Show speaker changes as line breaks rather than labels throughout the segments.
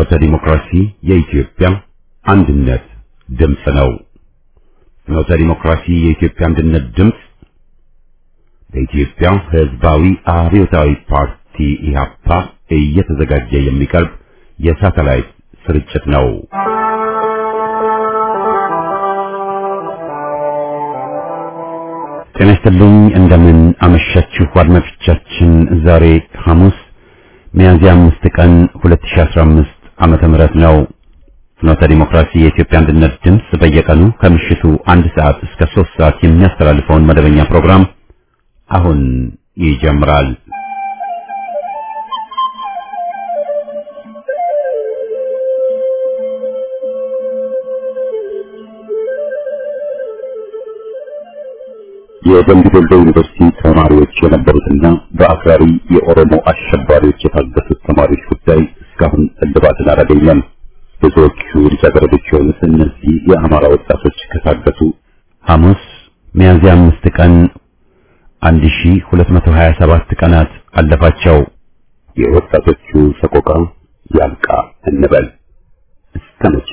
ፍኖተ ዲሞክራሲ የኢትዮጵያ አንድነት ድምፅ ነው። ፍኖተ ዲሞክራሲ የኢትዮጵያ አንድነት ድምፅ በኢትዮጵያ ሕዝባዊ አብዮታዊ ፓርቲ ኢህአፓ እየተዘጋጀ የሚቀርብ የሳተላይት ስርጭት ነው። ጤና ይስጥልኝ። እንደምን አመሻችሁ አድማጮቻችን። ዛሬ ሐሙስ ሚያዝያ አምስት ቀን 2015 ዓመተ ምህረት ነው። ፍኖተ ዲሞክራሲ የኢትዮጵያ አንድነት ድምፅ በየቀኑ ከምሽቱ አንድ ሰዓት እስከ ሶስት ሰዓት የሚያስተላልፈውን መደበኛ ፕሮግራም አሁን ይጀምራል። የደምቢ ዶሎ ዩኒቨርሲቲ ተማሪዎች የነበሩትና በአክራሪ የኦሮሞ አሸባሪዎች የታገቱት ተማሪዎች ጉዳይ እስካሁን እልባትን አላገኘም። ብዙዎቹ ልጃገረዶች የሆኑት እነዚህ የአማራ ወጣቶች ከታገቱ ሐሙስ ሚያዝያ አምስት ቀን 1227 ቀናት አለፋቸው። የወጣቶቹ ሰቆቃ ያልቃ እንበል እስከ መቼ?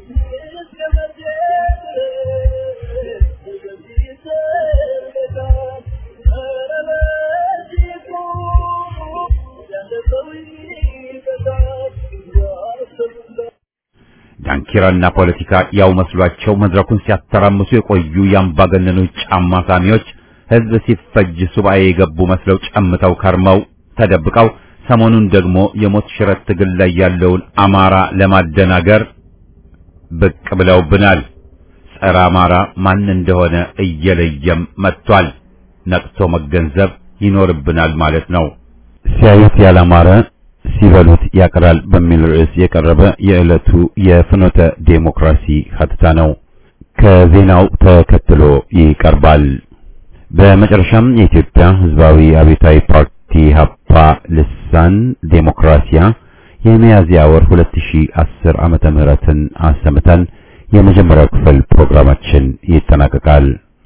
ዳንኪራና ፖለቲካ ያው መስሏቸው መድረኩን ሲያተራምሱ የቆዩ የአምባገነኖች ጫማ ሳሚዎች ሕዝብ ሲፈጅ ሱባኤ የገቡ መስለው ጨምተው ከርመው ተደብቀው ሰሞኑን ደግሞ የሞት ሽረት ትግል ላይ ያለውን አማራ ለማደናገር ብቅ ብለውብናል። ጸረ አማራ ማን እንደሆነ እየለየም መጥቷል። ነቅቶ መገንዘብ ይኖርብናል ማለት ነው። ሲያዩት ያላማረ ሲበሉት ያቀራል በሚል ርዕስ የቀረበ የዕለቱ የፍኖተ ዴሞክራሲ ሀተታ ነው። ከዜናው ተከትሎ ይቀርባል። በመጨረሻም የኢትዮጵያ ሕዝባዊ አብዮታዊ ፓርቲ ሀፓ ልሳን ዴሞክራሲያ የሚያዝያ ወር 2010 ዓመተ ምህረትን አሰምተን የመጀመሪያው ክፍል ፕሮግራማችን ይጠናቀቃል።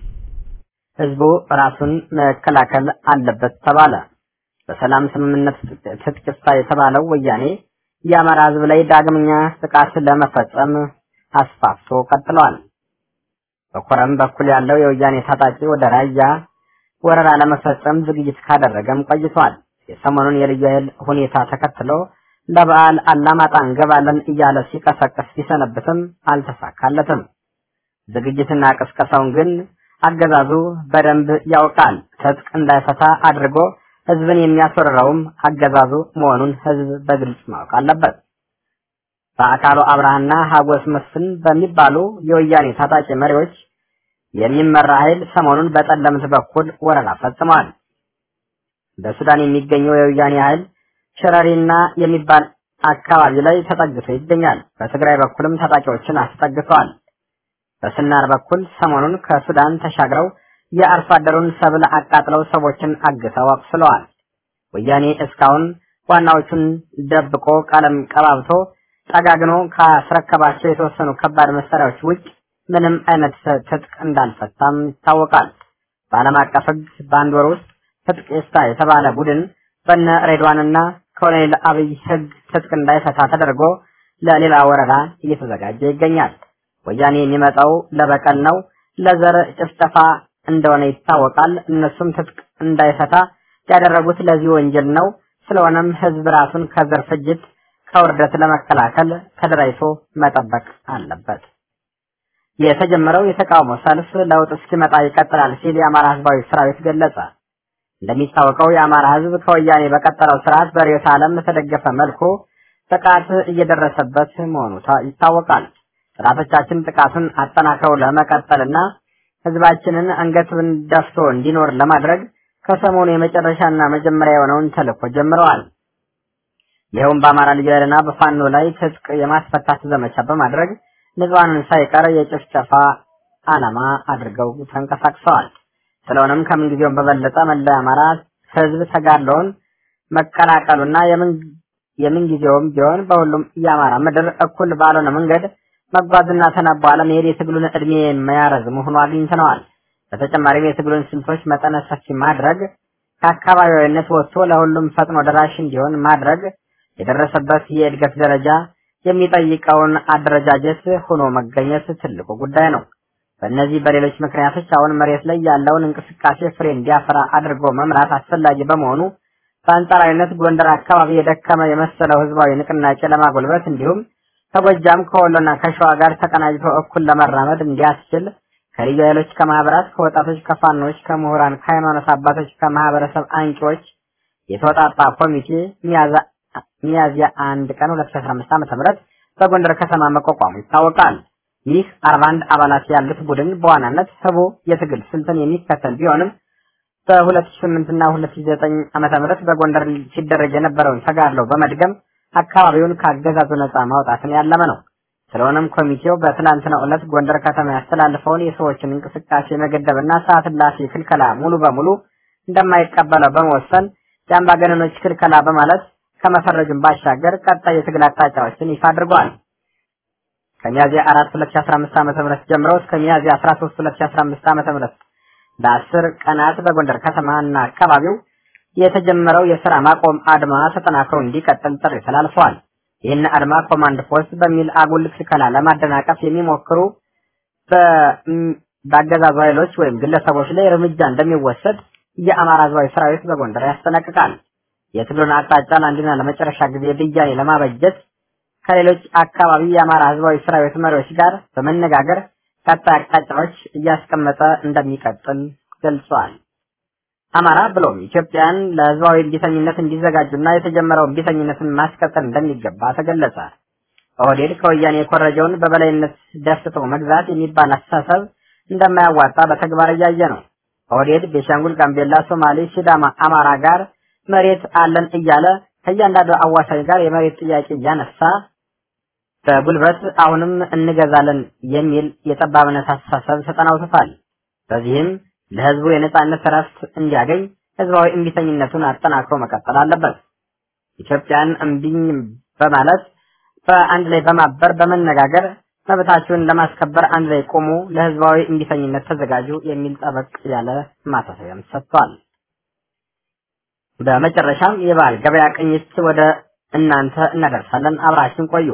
ህዝቡ ራሱን መከላከል አለበት ተባለ። በሰላም ስምምነት ትጥቅ ይፍታ የተባለው ወያኔ የአማራ ህዝብ ላይ ዳግመኛ ጥቃት ለመፈጸም አስፋፍቶ ቀጥሏል። በኮረም በኩል ያለው የወያኔ ታጣቂ ወደ ራያ ወረራ ለመፈጸም ዝግጅት ካደረገም ቆይቷል። የሰሞኑን የልዩ ኃይል ሁኔታ ተከትሎ ለበዓል አላማጣ እንገባለን እያለ ሲቀሰቅስ ቢሰነብትም አልተሳካለትም። ዝግጅትና ቅስቀሳውን ግን አገዛዙ በደንብ ያውቃል። ትጥቅ እንዳይፈታ አድርጎ ህዝብን የሚያስወርረውም አገዛዙ መሆኑን ህዝብ በግልጽ ማወቅ አለበት። በአካሉ አብርሃና ሀጎስ መስፍን በሚባሉ የወያኔ ታጣቂ መሪዎች የሚመራ ኃይል ሰሞኑን በጠለምት በኩል ወረራ ፈጽሟል። በሱዳን የሚገኘው የወያኔ ኃይል ሸረሪና የሚባል አካባቢ ላይ ተጠግቶ ይገኛል። በትግራይ በኩልም ታጣቂዎችን አስጠግተዋል። በስናር በኩል ሰሞኑን ከሱዳን ተሻግረው የአርሶ አደሩን ሰብል አቃጥለው ሰዎችን አግተው አቁስለዋል። ወያኔ እስካሁን ዋናዎቹን ደብቆ ቀለም ቀባብቶ ጠጋግኖ ካስረከባቸው የተወሰኑ ከባድ መሳሪያዎች ውጭ ምንም አይነት ትጥቅ እንዳልፈታም ይታወቃል። በዓለም አቀፍ ሕግ በአንድ ወር ውስጥ ትጥቅ ይፍታ የተባለ ቡድን በነ ሬድዋንና ኮሎኔል አብይ ሕግ ትጥቅ እንዳይፈታ ተደርጎ ለሌላ ወረራ እየተዘጋጀ ይገኛል። ወያኔ የሚመጣው ለበቀል ነው፣ ለዘር ጭፍጨፋ እንደሆነ ይታወቃል። እነሱም ትጥቅ እንዳይፈታ ያደረጉት ለዚህ ወንጀል ነው። ስለሆነም ህዝብ ራሱን ከዘር ፍጅት ከውርደት ለመከላከል ተደራጅቶ መጠበቅ አለበት። የተጀመረው የተቃውሞ ሰልፍ ለውጥ እስኪመጣ ይቀጥላል ሲል የአማራ ህዝባዊ ሰራዊት ገለጸ። እንደሚታወቀው የአማራ ህዝብ ከወያኔ በቀጠለው ስርዓት በርዕዮተ ዓለም በተደገፈ መልኩ ጥቃት እየደረሰበት መሆኑ ይታወቃል። ጠላቶቻችን ጥቃቱን አጠናክረው ለመቀጠልና ህዝባችንን አንገቱን ደፍቶ እንዲኖር ለማድረግ ከሰሞኑ የመጨረሻና መጀመሪያ የሆነውን ተልእኮ ጀምረዋል። ይኸውም በአማራ ልዩ ኃይልና በፋኖ ላይ ትጥቅ የማስፈታት ዘመቻ በማድረግ ንጹሐንን ሳይቀር የጭፍጨፋ ዓላማ አድርገው ተንቀሳቅሰዋል። ስለሆነም ከምንጊዜውም በበለጠ መላ የአማራ ህዝብ ተጋድሎውን መቀላቀሉና የምንጊዜውም ቢሆን በሁሉም የአማራ ምድር እኩል ባልሆነ መንገድ መጓዝና ተናቦ አለመሄድ የትግሉን እድሜ የሚያረዝም ሆኖ አግኝተነዋል። በተጨማሪም የትግሉን ስልቶች መጠነ ሰፊ ማድረግ ከአካባቢያዊነት ወጥቶ ለሁሉም ፈጥኖ ደራሽ እንዲሆን ማድረግ የደረሰበት የእድገት ደረጃ የሚጠይቀውን አደረጃጀት ሆኖ መገኘት ትልቁ ጉዳይ ነው። በእነዚህ በሌሎች ምክንያቶች አሁን መሬት ላይ ያለውን እንቅስቃሴ ፍሬ እንዲያፈራ አድርጎ መምራት አስፈላጊ በመሆኑ በአንጻራዊነት ጎንደር አካባቢ የደከመ የመሰለው ህዝባዊ ንቅናቄ ለማጎልበት እንዲሁም ከጎጃም ከወሎና ከሸዋ ጋር ተቀናጅቶ እኩል ለመራመድ እንዲያስችል ከልዩ ኃይሎች፣ ከማህበራት፣ ከወጣቶች፣ ከፋኖች፣ ከምሁራን፣ ከሃይማኖት አባቶች፣ ከማህበረሰብ አንቂዎች የተወጣጣ ኮሚቴ ሚያዝያ አንድ ቀን 2015 ዓ.ም በጎንደር ከተማ መቋቋሙ ይታወቃል። ይህ 41 አባላት ያሉት ቡድን በዋናነት ህቡ የትግል ስልትን የሚከተል ቢሆንም በ2008 እና 2009 ዓመተ ምህረት በጎንደር ሲደረግ የነበረውን ተጋድሎ በመድገም አካባቢውን ከአገዛዙ ነፃ ማውጣትን ያለመ ነው። ስለሆነም ኮሚቴው በትናንትናው ዕለት ጎንደር ከተማ ያስተላልፈውን የሰዎችን እንቅስቃሴ መገደብና ሰዓት እላፊ ክልከላ ሙሉ በሙሉ እንደማይቀበለው በመወሰን የአምባገነኖች ክልከላ በማለት ከመፈረጁን ባሻገር ቀጣይ የትግል አቅጣጫዎችን ይፋ አድርጓል። ከሚያዝያ 4 2015 ዓ.ም ጀምሮ እስከ ሚያዝያ 13 2015 ዓ.ም ለአስር ቀናት በጎንደር ከተማ እና አካባቢው የተጀመረው የስራ ማቆም አድማ ተጠናክሮ እንዲቀጥል ጥሪ ተላልፈዋል። ይህን አድማ ኮማንድ ፖስት በሚል አጉል ክልከላ ለማደናቀፍ የሚሞክሩ በአገዛዙ ኃይሎች ወይም ግለሰቦች ላይ እርምጃ እንደሚወሰድ የአማራ ህዝባዊ ሰራዊት በጎንደር ያስጠነቅቃል። የትግሉን አቅጣጫ ለአንድና ለመጨረሻ ጊዜ ብያኔ ለማበጀት ከሌሎች አካባቢ የአማራ ህዝባዊ ሰራዊት መሪዎች ጋር በመነጋገር ቀጣይ አቅጣጫዎች እያስቀመጠ እንደሚቀጥል ገልጿል። አማራ ብሎም ኢትዮጵያን ለህዝባዊ እምቢተኝነት እንዲዘጋጁና የተጀመረው እምቢተኝነትን ማስቀጠል እንደሚገባ ተገለጸ። ኦህዴድ ከወያኔ የኮረጀውን በበላይነት ደፍቶ መግዛት የሚባል አስተሳሰብ እንደማያዋጣ በተግባር እያየ ነው። ኦህዴድ ቤሻንጉል፣ ጋምቤላ፣ ሶማሌ፣ ሲዳማ፣ አማራ ጋር መሬት አለን እያለ ከእያንዳንዱ አዋሳኝ ጋር የመሬት ጥያቄ እያነሳ በጉልበት አሁንም እንገዛለን የሚል የጠባብነት አስተሳሰብ ተጠናውቶታል። በዚህም ለህዝቡ የነጻነት እረፍት እንዲያገኝ ህዝባዊ እምቢተኝነቱን አጠናክሮ መቀጠል አለበት። ኢትዮጵያን እምቢኝ በማለት በአንድ ላይ በማበር በመነጋገር መብታችሁን ለማስከበር አንድ ላይ ቆሙ፣ ለህዝባዊ እምቢተኝነት ተዘጋጁ የሚል ጠበቅ ያለ ማሳሰቢያም ሰጥቷል። በመጨረሻም የበዓል ገበያ ቅኝት ወደ እናንተ እናደርሳለን። አብራችን ቆዩ።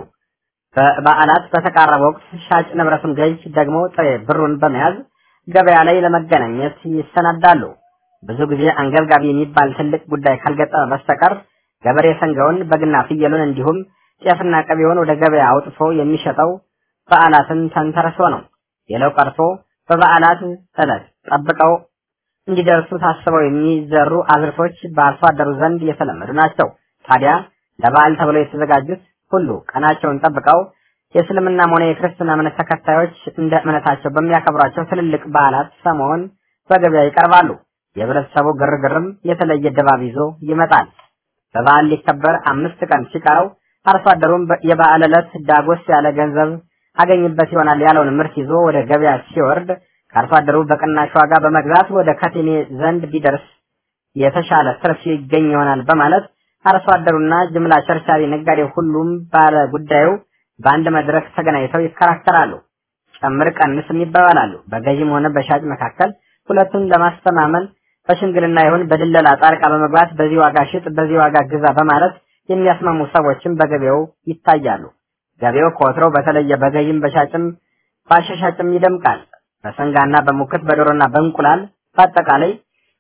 በበዓላት በተቃረበ ወቅት ሻጭ ንብረቱን ገዥ ደግሞ ጥሬ ብሩን በመያዝ ገበያ ላይ ለመገናኘት ይሰናዳሉ። ብዙ ጊዜ አንገብጋቢ የሚባል ትልቅ ጉዳይ ካልገጠመ በስተቀር ገበሬ ሰንጋውን፣ በግና ፍየሉን እንዲሁም ጤፍና ቅቤውን ወደ ገበያ አውጥቶ የሚሸጠው በዓላትን ተንተርሶ ነው። ሌላው ቀርቶ በበዓላት ዕለት ጠብቀው እንዲደርሱ ታስበው የሚዘሩ አዝርቶች በአርሶ አደሩ ዘንድ የተለመዱ ናቸው። ታዲያ ለበዓል ተብለው የተዘጋጁት ሁሉ ቀናቸውን ጠብቀው የእስልምናም ሆነ የክርስትና እምነት ተከታዮች እንደ እምነታቸው በሚያከብሯቸው ትልልቅ በዓላት ሰሞን በገበያ ይቀርባሉ። የህብረተሰቡ ግርግርም የተለየ ድባብ ይዞ ይመጣል። በበዓል ሊከበር አምስት ቀን ሲቀረው አርሶ አደሩም የበዓል ዕለት ዳጎስ ያለ ገንዘብ አገኝበት ይሆናል ያለውን ምርት ይዞ ወደ ገበያ ሲወርድ ከአርሶ አደሩ በቅናሽ ዋጋ በመግዛት ወደ ከቴሜ ዘንድ ቢደርስ የተሻለ ትርፍ ይገኝ ይሆናል በማለት አርሶ አደሩና ጅምላ ቸርቻሪ ነጋዴው ሁሉም ባለ ጉዳዩ በአንድ መድረክ ተገናኝተው ይከራከራሉ። ጨምር ቀንስም ይባባላሉ። በገዥም ሆነ በሻጭ መካከል ሁለቱን ለማስተማመን በሽምግልና ይሁን በድለላ ጣልቃ በመግባት በዚህ ዋጋ ሽጥ፣ በዚህ ዋጋ ግዛ በማለት የሚያስማሙ ሰዎችም በገበያው ይታያሉ። ገበያው ከወትሮው በተለየ በገዥም በሻጭም በአሻሻጭም ይደምቃል። በሰንጋና በሙክት በዶሮና በእንቁላል በአጠቃላይ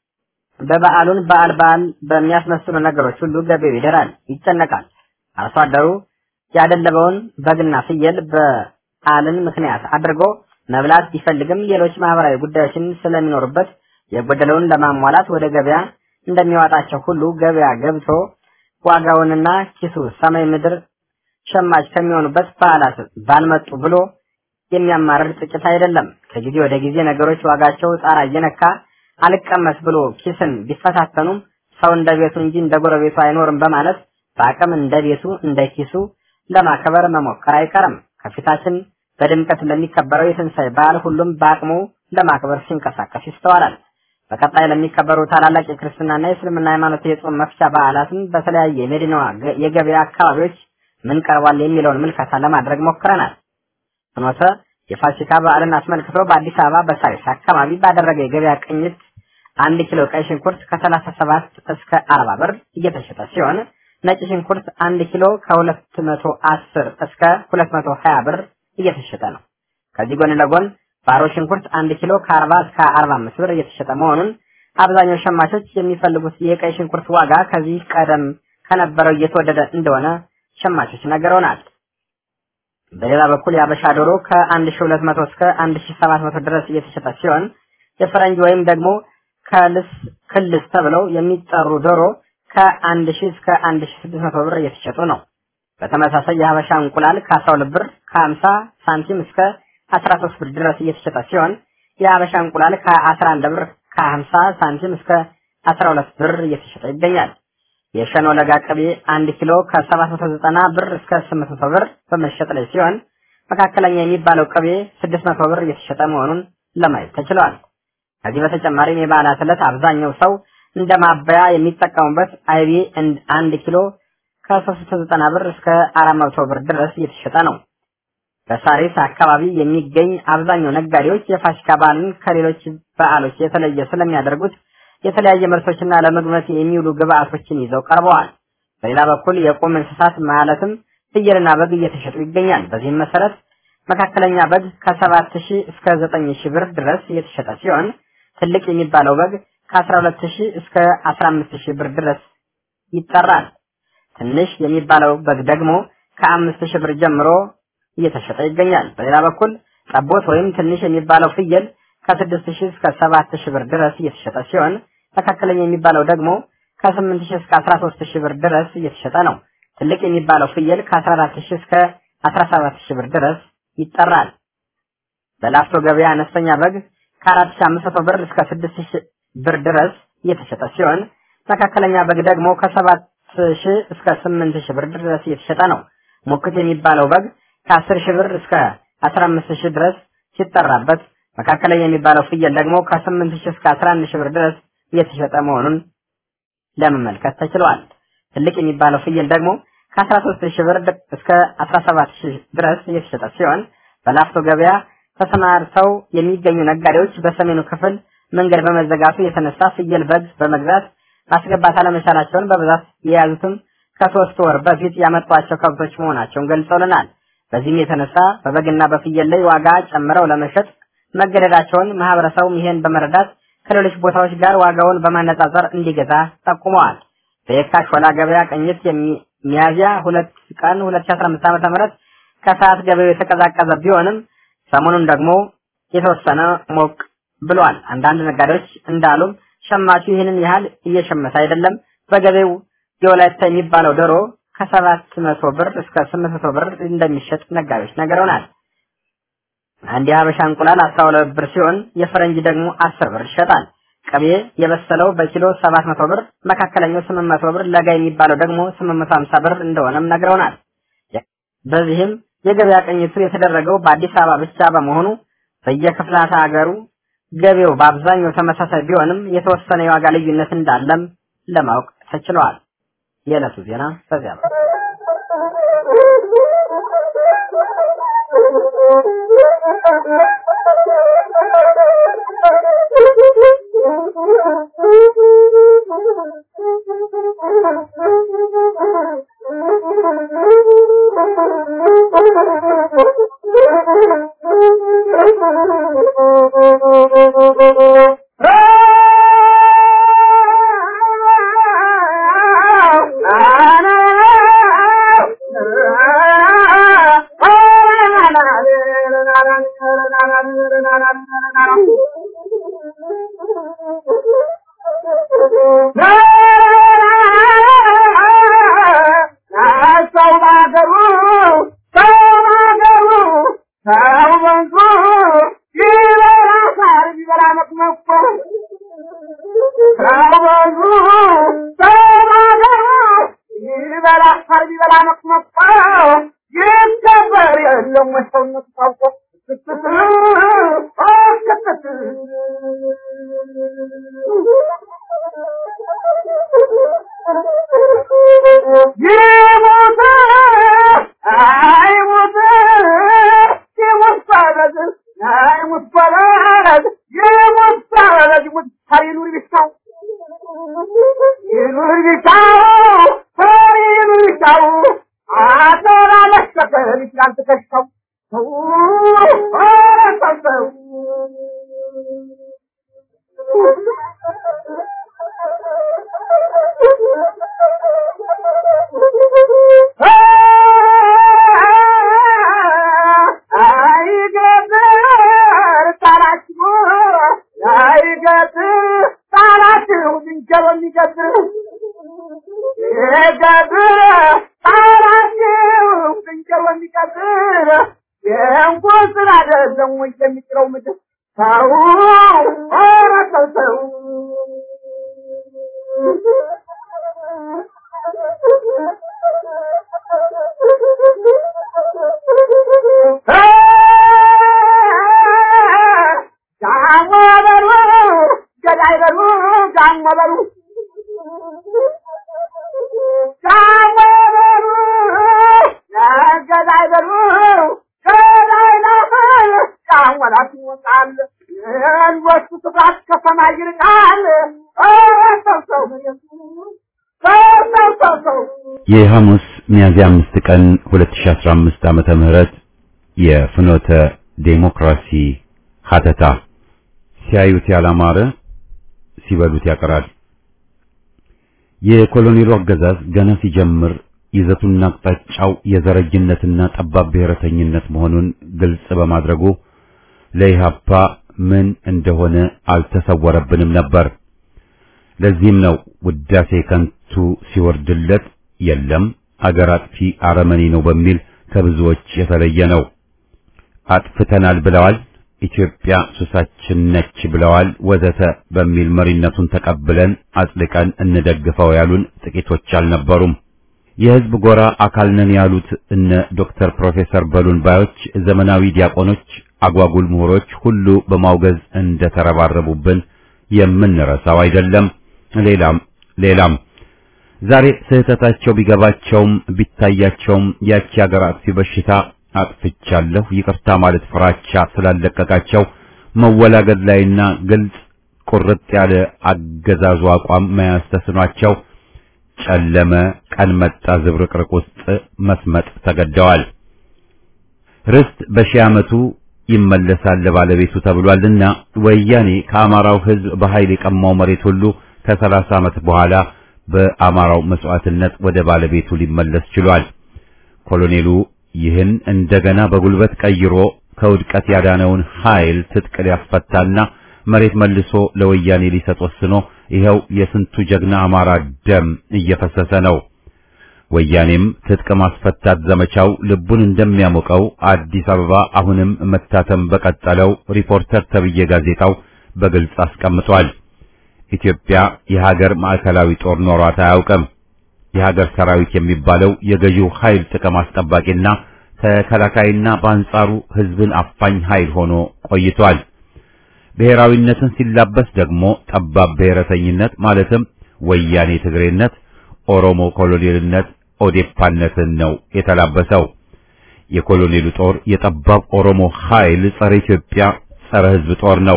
በበዓሉን በዓል በዓል በሚያስመስሉ ነገሮች ሁሉ ገበያው ይደራል፣ ይጨነቃል። አርሶ አደሩ ያደለበውን በግና ፍየል በዓልን ምክንያት አድርጎ መብላት ቢፈልግም ሌሎች ማህበራዊ ጉዳዮችን ስለሚኖሩበት የጎደለውን ለማሟላት ወደ ገበያ እንደሚዋጣቸው ሁሉ ገበያ ገብቶ ዋጋውንና ኪሱ ሰማይ ምድር ሸማች ከሚሆኑበት በዓላት ባልመጡ ብሎ የሚያማርር ጥቂት አይደለም። ከጊዜ ወደ ጊዜ ነገሮች ዋጋቸው ጣራ እየነካ አልቀመስ ብሎ ኪስን ቢፈታተኑም ሰው እንደ ቤቱ እንጂ እንደ ጎረቤቱ አይኖርም በማለት በአቅም እንደ ቤቱ እንደ ኪሱ ለማክበር መሞከር አይቀርም። ከፊታችን በድምቀት ለሚከበረው የትንሣኤ በዓል ሁሉም በአቅሙ ለማክበር ሲንቀሳቀስ ይስተዋላል። በቀጣይ ለሚከበሩ ታላላቅ የክርስትናና የእስልምና ሃይማኖት የጾም መፍቻ በዓላትን በተለያየ የመዲናዋ የገበያ አካባቢዎች ምን ቀርቧል የሚለውን ምልከታ ለማድረግ ሞክረናል። ፍኖተ የፋሲካ በዓልን አስመልክቶ በአዲስ አበባ በሳሪስ አካባቢ ባደረገ የገበያ ቅኝት አንድ ኪሎ ቀይ ሽንኩርት ከሰላሳ ሰባት እስከ አርባ ብር እየተሸጠ ሲሆን ነጭ ሽንኩርት አንድ ኪሎ ከ210 እስከ 220 ብር እየተሸጠ ነው። ከዚህ ጎን ለጎን ባሮ ሽንኩርት አንድ ኪሎ ከ40 እስከ 45 ብር እየተሸጠ መሆኑን አብዛኛው ሸማቾች የሚፈልጉት የቀይ ሽንኩርት ዋጋ ከዚህ ቀደም ከነበረው እየተወደደ እንደሆነ ሸማቾች ነግረውናል። በሌላ በኩል የአበሻ ዶሮ ከ1200 እስከ 1700 ድረስ እየተሸጠ ሲሆን የፈረንጅ ወይም ደግሞ ከልስ ክልስ ተብለው የሚጠሩ ዶሮ ከ1000 እስከ 1600 ብር እየተሸጡ ነው። በተመሳሳይ የሀበሻ እንቁላል ከ12 ብር ከ50 ሳንቲም እስከ 13 ብር ድረስ እየተሸጠ ሲሆን የሀበሻ እንቁላል ከ11 ብር ከ50 ሳንቲም እስከ 12 ብር እየተሸጠ ይገኛል። የሸኖ ለጋ ቅቤ 1 ኪሎ ከ790 ብር እስከ 800 ብር በመሸጥ ላይ ሲሆን መካከለኛ የሚባለው ቅቤ 600 ብር እየተሸጠ መሆኑን ለማየት ተችሏል። ከዚህ በተጨማሪም የበዓላት ዕለት አብዛኛው ሰው እንደ ማበያ የሚጠቀሙበት አይቤ አንድ ኪሎ ከ390 ብር እስከ 400 ብር ድረስ እየተሸጠ ነው። በሳሪስ አካባቢ የሚገኝ አብዛኛው ነጋዴዎች የፋሲካ በዓልን ከሌሎች በዓሎች የተለየ ስለሚያደርጉት የተለያየ ምርቶችና ለምግብነት የሚውሉ ግብአቶችን ይዘው ቀርበዋል። በሌላ በኩል የቁም እንስሳት ማለትም ፍየልና በግ እየተሸጡ ይገኛል። በዚህም መሰረት መካከለኛ በግ ከሰባት ሺህ እስከ ዘጠኝ ሺህ ብር ድረስ እየተሸጠ ሲሆን ትልቅ የሚባለው በግ ከአስራ ሁለት ሺህ እስከ አስራ አምስት ሺህ ብር ድረስ ይጠራል። ትንሽ የሚባለው በግ ደግሞ ከአምስት ሺህ ብር ጀምሮ እየተሸጠ ይገኛል። በሌላ በኩል ጠቦት ወይም ትንሽ የሚባለው ፍየል ከስድስት ሺህ እስከ ሰባት ሺህ ብር ድረስ እየተሸጠ ሲሆን መካከለኛ የሚባለው ደግሞ ከስምንት ሺህ እስከ አስራ ሶስት ሺህ ብር ድረስ እየተሸጠ ነው። ትልቅ የሚባለው ፍየል ከአስራ አራት ሺህ እስከ አስራ ሰባት ሺህ ብር ድረስ ይጠራል። በላፍቶ ገበያ አነስተኛ በግ ከአራት ሺህ አምስት መቶ ብር እስከ ስድስት ሺህ ብር ድረስ እየተሸጠ ሲሆን መካከለኛ በግ ደግሞ ከሰባት ሺህ እስከ ስምንት ሺህ ብር ድረስ እየተሸጠ ነው። ሙክት የሚባለው በግ ከአስር ሺህ ብር እስከ አስራ አምስት ሺህ ድረስ ሲጠራበት መካከለኛ የሚባለው ፍየል ደግሞ ከስምንት ሺህ እስከ አስራ አንድ ሺህ ብር ድረስ እየተሸጠ መሆኑን ለመመልከት ተችሏል። ትልቅ የሚባለው ፍየል ደግሞ ከአስራ ሶስት ሺህ ብር እስከ አስራ ሰባት ሺህ ድረስ እየተሸጠ ሲሆን በላፍቶ ገበያ ተሰማርተው የሚገኙ ነጋዴዎች በሰሜኑ ክፍል መንገድ በመዘጋቱ የተነሳ ፍየል በግ በመግዛት ማስገባት አለመቻላቸውን በብዛት የያዙትም ከሶስት ወር በፊት ያመጧቸው ከብቶች መሆናቸውን ገልጸውልናል። በዚህም የተነሳ በበግና በፍየል ላይ ዋጋ ጨምረው ለመሸጥ መገደዳቸውን ማህበረሰቡም ይሄን በመረዳት ከሌሎች ቦታዎች ጋር ዋጋውን በማነጻጸር እንዲገዛ ጠቁመዋል። በየካ ሾላ ገበያ ቅኝት ሚያዝያ ሁለት ቀን 2015 ዓ.ም ከሰዓት ገበያው የተቀዛቀዘ ቢሆንም ሰሞኑን ደግሞ የተወሰነ ሞቅ ብሏል። አንዳንድ ነጋዴዎች እንዳሉም ሸማቹ ይህንን ያህል እየሸመተ አይደለም። በገበያው የወላይታ የሚባለው ዶሮ ከሰባት መቶ ብር እስከ ስምንት መቶ ብር እንደሚሸጥ ነጋዴዎች ነግረውናል። አንድ የሀበሻ እንቁላል አስራ ሁለት ብር ሲሆን የፈረንጅ ደግሞ አስር ብር ይሸጣል። ቅቤ የበሰለው በኪሎ ሰባት መቶ ብር፣ መካከለኛው ስምንት መቶ ብር፣ ለጋ የሚባለው ደግሞ ስምንት መቶ ሀምሳ ብር እንደሆነም ነግረውናል። በዚህም የገበያ ቅኝቱ የተደረገው በአዲስ አበባ ብቻ በመሆኑ በየክፍላተ ሀገሩ ገበያው በአብዛኛው ተመሳሳይ ቢሆንም የተወሰነ የዋጋ ልዩነት እንዳለም ለማወቅ ተችሏል። የዕለቱ ዜና በዚያ ነው።
ይኑር ቢታው ሊያንጠለጥል ይችላል ትከሻው ሰው ኧረ ሰው አይገጥር ጣላችሁ አይገጥር ጣላችሁ ዝንጀሮ የሚገጥር ይገጥር ጣላችሁ ዝንጀሮ የሚገጥር የእንኳን ስራ አይደለም ወይ የሚጥለው ምድር ሰው ኧረ ሰው ሰው ጃሞ በሉ ገዳይ በሉ ጃሞ በሉ ጃሞ በሉ ገዳይ በሉ ገዳይ ነው ጃሞላት ይወጣል የልጆቹ ስፍራት ከሰማይ ይርቃል ኧረ ሰው ሰው ሰው ሰው ሰው ሰው
የሐሙስ ሚያዝያ አምስት ቀን 2015 ዓመተ ምህረት የፍኖተ ዴሞክራሲ ሀተታ ሲያዩት ያላማረ ሲበሉት ያቀራል። የኮሎኔሉ አገዛዝ ገና ሲጀምር ይዘቱና አቅጣጫው የዘረኝነትና ጠባብ ብሔረተኝነት መሆኑን ግልጽ በማድረጉ ለኢህአፓ ምን እንደሆነ አልተሰወረብንም ነበር። ለዚህም ነው ውዳሴ ከንቱ ሲወርድለት የለም አገር አጥፊ አረመኔ ነው በሚል ከብዙዎች የተለየ ነው። አጥፍተናል ብለዋል፣ ኢትዮጵያ ሱሳችን ነች ብለዋል፣ ወዘተ በሚል መሪነቱን ተቀብለን አጽድቀን እንደግፈው ያሉን ጥቂቶች አልነበሩም። የህዝብ ጎራ አካል ነን ያሉት እነ ዶክተር ፕሮፌሰር በሉን ባዮች፣ ዘመናዊ ዲያቆኖች፣ አጓጉል ምሁሮች ሁሉ በማውገዝ እንደተረባረቡብን የምንረሳው አይደለም። ሌላም ሌላም ዛሬ ስህተታቸው ቢገባቸውም ቢታያቸውም ያቺ አገር አጥፊ በሽታ አጥፍቻለሁ ይቅርታ ማለት ፍራቻ ስላለቀቃቸው መወላገድ ላይና ግልጽ ቁርጥ ያለ አገዛዙ አቋም መያዝ ተስኗቸው ጨለመ ቀን መጣ ዝብርቅርቅ ውስጥ መስመጥ ተገደዋል። ርስት በሺህ ዓመቱ ይመለሳል ለባለቤቱ ተብሏልና ወያኔ ከአማራው ሕዝብ በኃይል የቀማው መሬት ሁሉ ከሰላሳ ዓመት በኋላ በአማራው መስዋዕትነት ወደ ባለቤቱ ሊመለስ ችሏል። ኮሎኔሉ ይህን እንደገና በጉልበት ቀይሮ ከውድቀት ያዳነውን ኃይል ትጥቅ ሊያስፈታና መሬት መልሶ ለወያኔ ሊሰጥ ወስኖ ይኸው የስንቱ ጀግና አማራ ደም እየፈሰሰ ነው። ወያኔም ትጥቅ ማስፈታት ዘመቻው ልቡን እንደሚያሞቀው አዲስ አበባ አሁንም መታተም በቀጠለው ሪፖርተር ተብዬ ጋዜጣው በግልጽ አስቀምጧል። ኢትዮጵያ የሀገር ማዕከላዊ ጦር ኖሯት አያውቅም። የሀገር ሰራዊት የሚባለው የገዢው ኃይል ጥቅም አስጠባቂና ተከላካይና በአንጻሩ ሕዝብን አፋኝ ኃይል ሆኖ ቆይቷል። ብሔራዊነትን ሲላበስ ደግሞ ጠባብ ብሔረተኝነት ማለትም ወያኔ ትግሬነት፣ ኦሮሞ ኮሎኔልነት፣ ኦዴፓነትን ነው የተላበሰው። የኮሎኔሉ ጦር የጠባብ ኦሮሞ ኃይል ጸረ ኢትዮጵያ፣ ጸረ ሕዝብ ጦር ነው።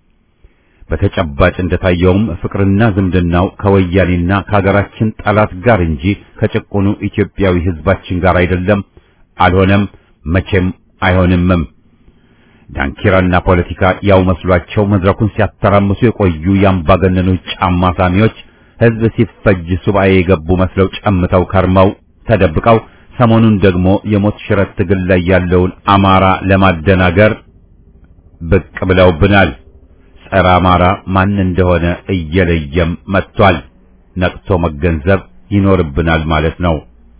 በተጨባጭ እንደታየውም ፍቅርና ዝምድናው ከወያኔና ከሀገራችን ጠላት ጋር እንጂ ከጭቁኑ ኢትዮጵያዊ ሕዝባችን ጋር አይደለም፣ አልሆነም፣ መቼም አይሆንምም። ዳንኪራና ፖለቲካ ያው መስሏቸው መድረኩን ሲያተራምሱ የቆዩ የአምባገነኖች ጫማ ሳሚዎች ሕዝብ ሲፈጅ ሱባኤ የገቡ መስለው ጨምተው ከርመው ተደብቀው ሰሞኑን ደግሞ የሞት ሽረት ትግል ላይ ያለውን አማራ ለማደናገር ብቅ ብለውብናል። ጸረ አማራ ማን እንደሆነ እየለየም መጥቷል። ነቅቶ መገንዘብ ይኖርብናል ማለት ነው።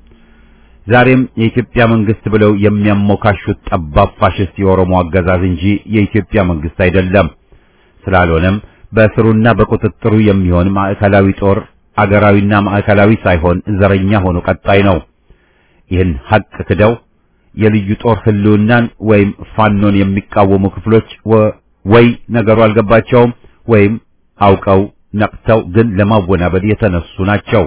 ዛሬም የኢትዮጵያ መንግስት ብለው የሚያሞካሹት ጠባብ ፋሽስት የኦሮሞ አገዛዝ እንጂ የኢትዮጵያ መንግስት አይደለም። ስላልሆነም በስሩና በቁጥጥሩ የሚሆን ማዕከላዊ ጦር አገራዊና ማዕከላዊ ሳይሆን ዘረኛ ሆኖ ቀጣይ ነው። ይህን ሀቅ ክደው የልዩ ጦር ህልውናን ወይም ፋኖን የሚቃወሙ ክፍሎች ወይ ነገሩ አልገባቸውም ወይም አውቀው ነቅተው ግን ለማወናበድ የተነሱ ናቸው።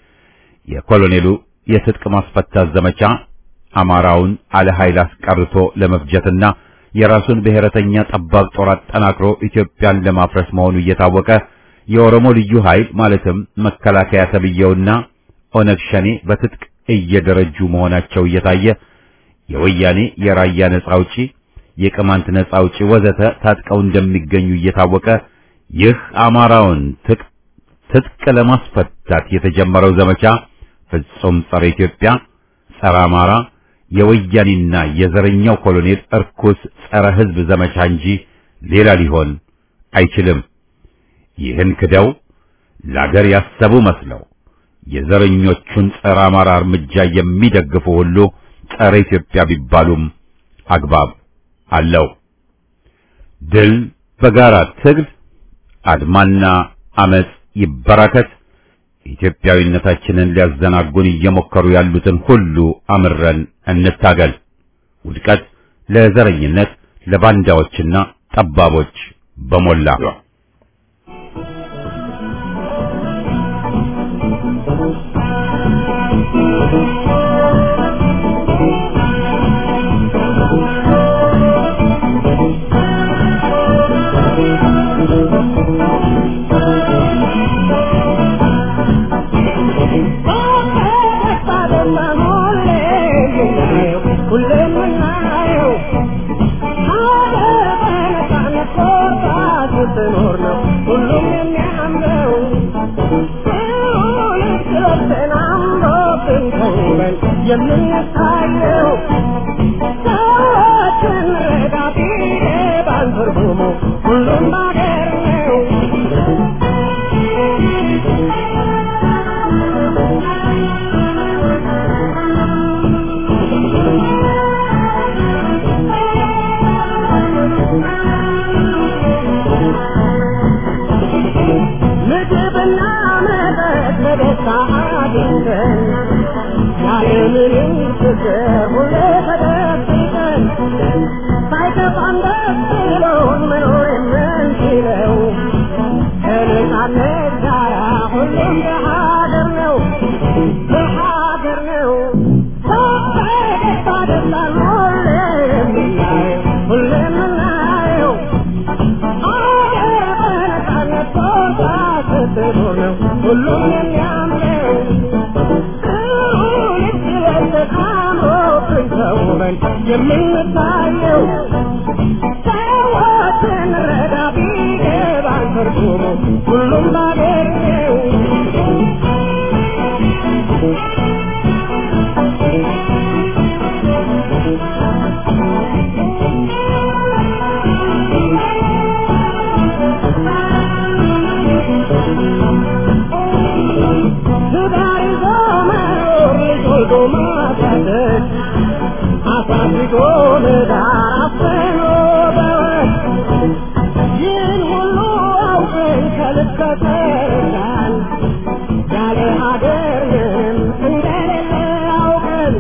የኮሎኔሉ የትጥቅ ማስፈታት ዘመቻ አማራውን አለ ኃይል አስቀርቶ ለመፍጀትና የራሱን ብሔረተኛ ጠባብ ጦር አጠናክሮ ኢትዮጵያን ለማፍረስ መሆኑ እየታወቀ የኦሮሞ ልዩ ኃይል ማለትም መከላከያ ተብየውና ኦነግ ሸኔ በትጥቅ እየደረጁ መሆናቸው እየታየ የወያኔ የራያ ነጻ አውጪ፣ የቅማንት ነጻ አውጪ ወዘተ ታጥቀው እንደሚገኙ እየታወቀ ይህ አማራውን ትጥቅ ለማስፈታት የተጀመረው ዘመቻ ፍጹም ጸረ ኢትዮጵያ፣ ጸረ አማራ የወያኔና የዘረኛው ኮሎኔል እርኩስ ጸረ ሕዝብ ዘመቻ እንጂ ሌላ ሊሆን አይችልም። ይህን ክደው ለአገር ያሰቡ መስለው የዘረኞቹን ጸረ አማራ እርምጃ የሚደግፉ ሁሉ ጸረ ኢትዮጵያ ቢባሉም አግባብ አለው። ድል በጋራ ትግል፣ አድማና አመጽ ይበራከት። ኢትዮጵያዊነታችንን ሊያዘናጉን እየሞከሩ ያሉትን ሁሉ አምረን እንታገል። ውድቀት ለዘረኝነት፣ ለባንዳዎችና ጠባቦች በሞላ
የምንታየው ሰዎችን ረዳቴ ባንትርጉሙ ሁሉም ባገር ነው። ምግብና መጠጥ በደስታ አግኝተን ያለምንም ችግር ሁሌ ተደብቀን ሳይከፋን ደስ ብሎን መኖር የምንችለው ከነፃነት ጋራ ሁሉም በሀገር ነው በሀገር ነው በደስታ ደስታን ሁሌ የምናየው ሁሌ የምናየው አገር በነፃነት ቦታ ስትኖር ነው ሁሉም የሚያምረው ተውበን የምንታየው ሰዎችን ረዳ ቢገባን ትርጉሙ ሁሉም ባገር ነው። ትዳር ይዞ መኖር ልጅ ወልዶ ማሳደግ አሳድጎ ለዳር አፍኖ በወግ ይህን ሁሉ አውቀን ከልብ ከተረዳን ያለ ሀገር ምንም እንደሌለ አውቀን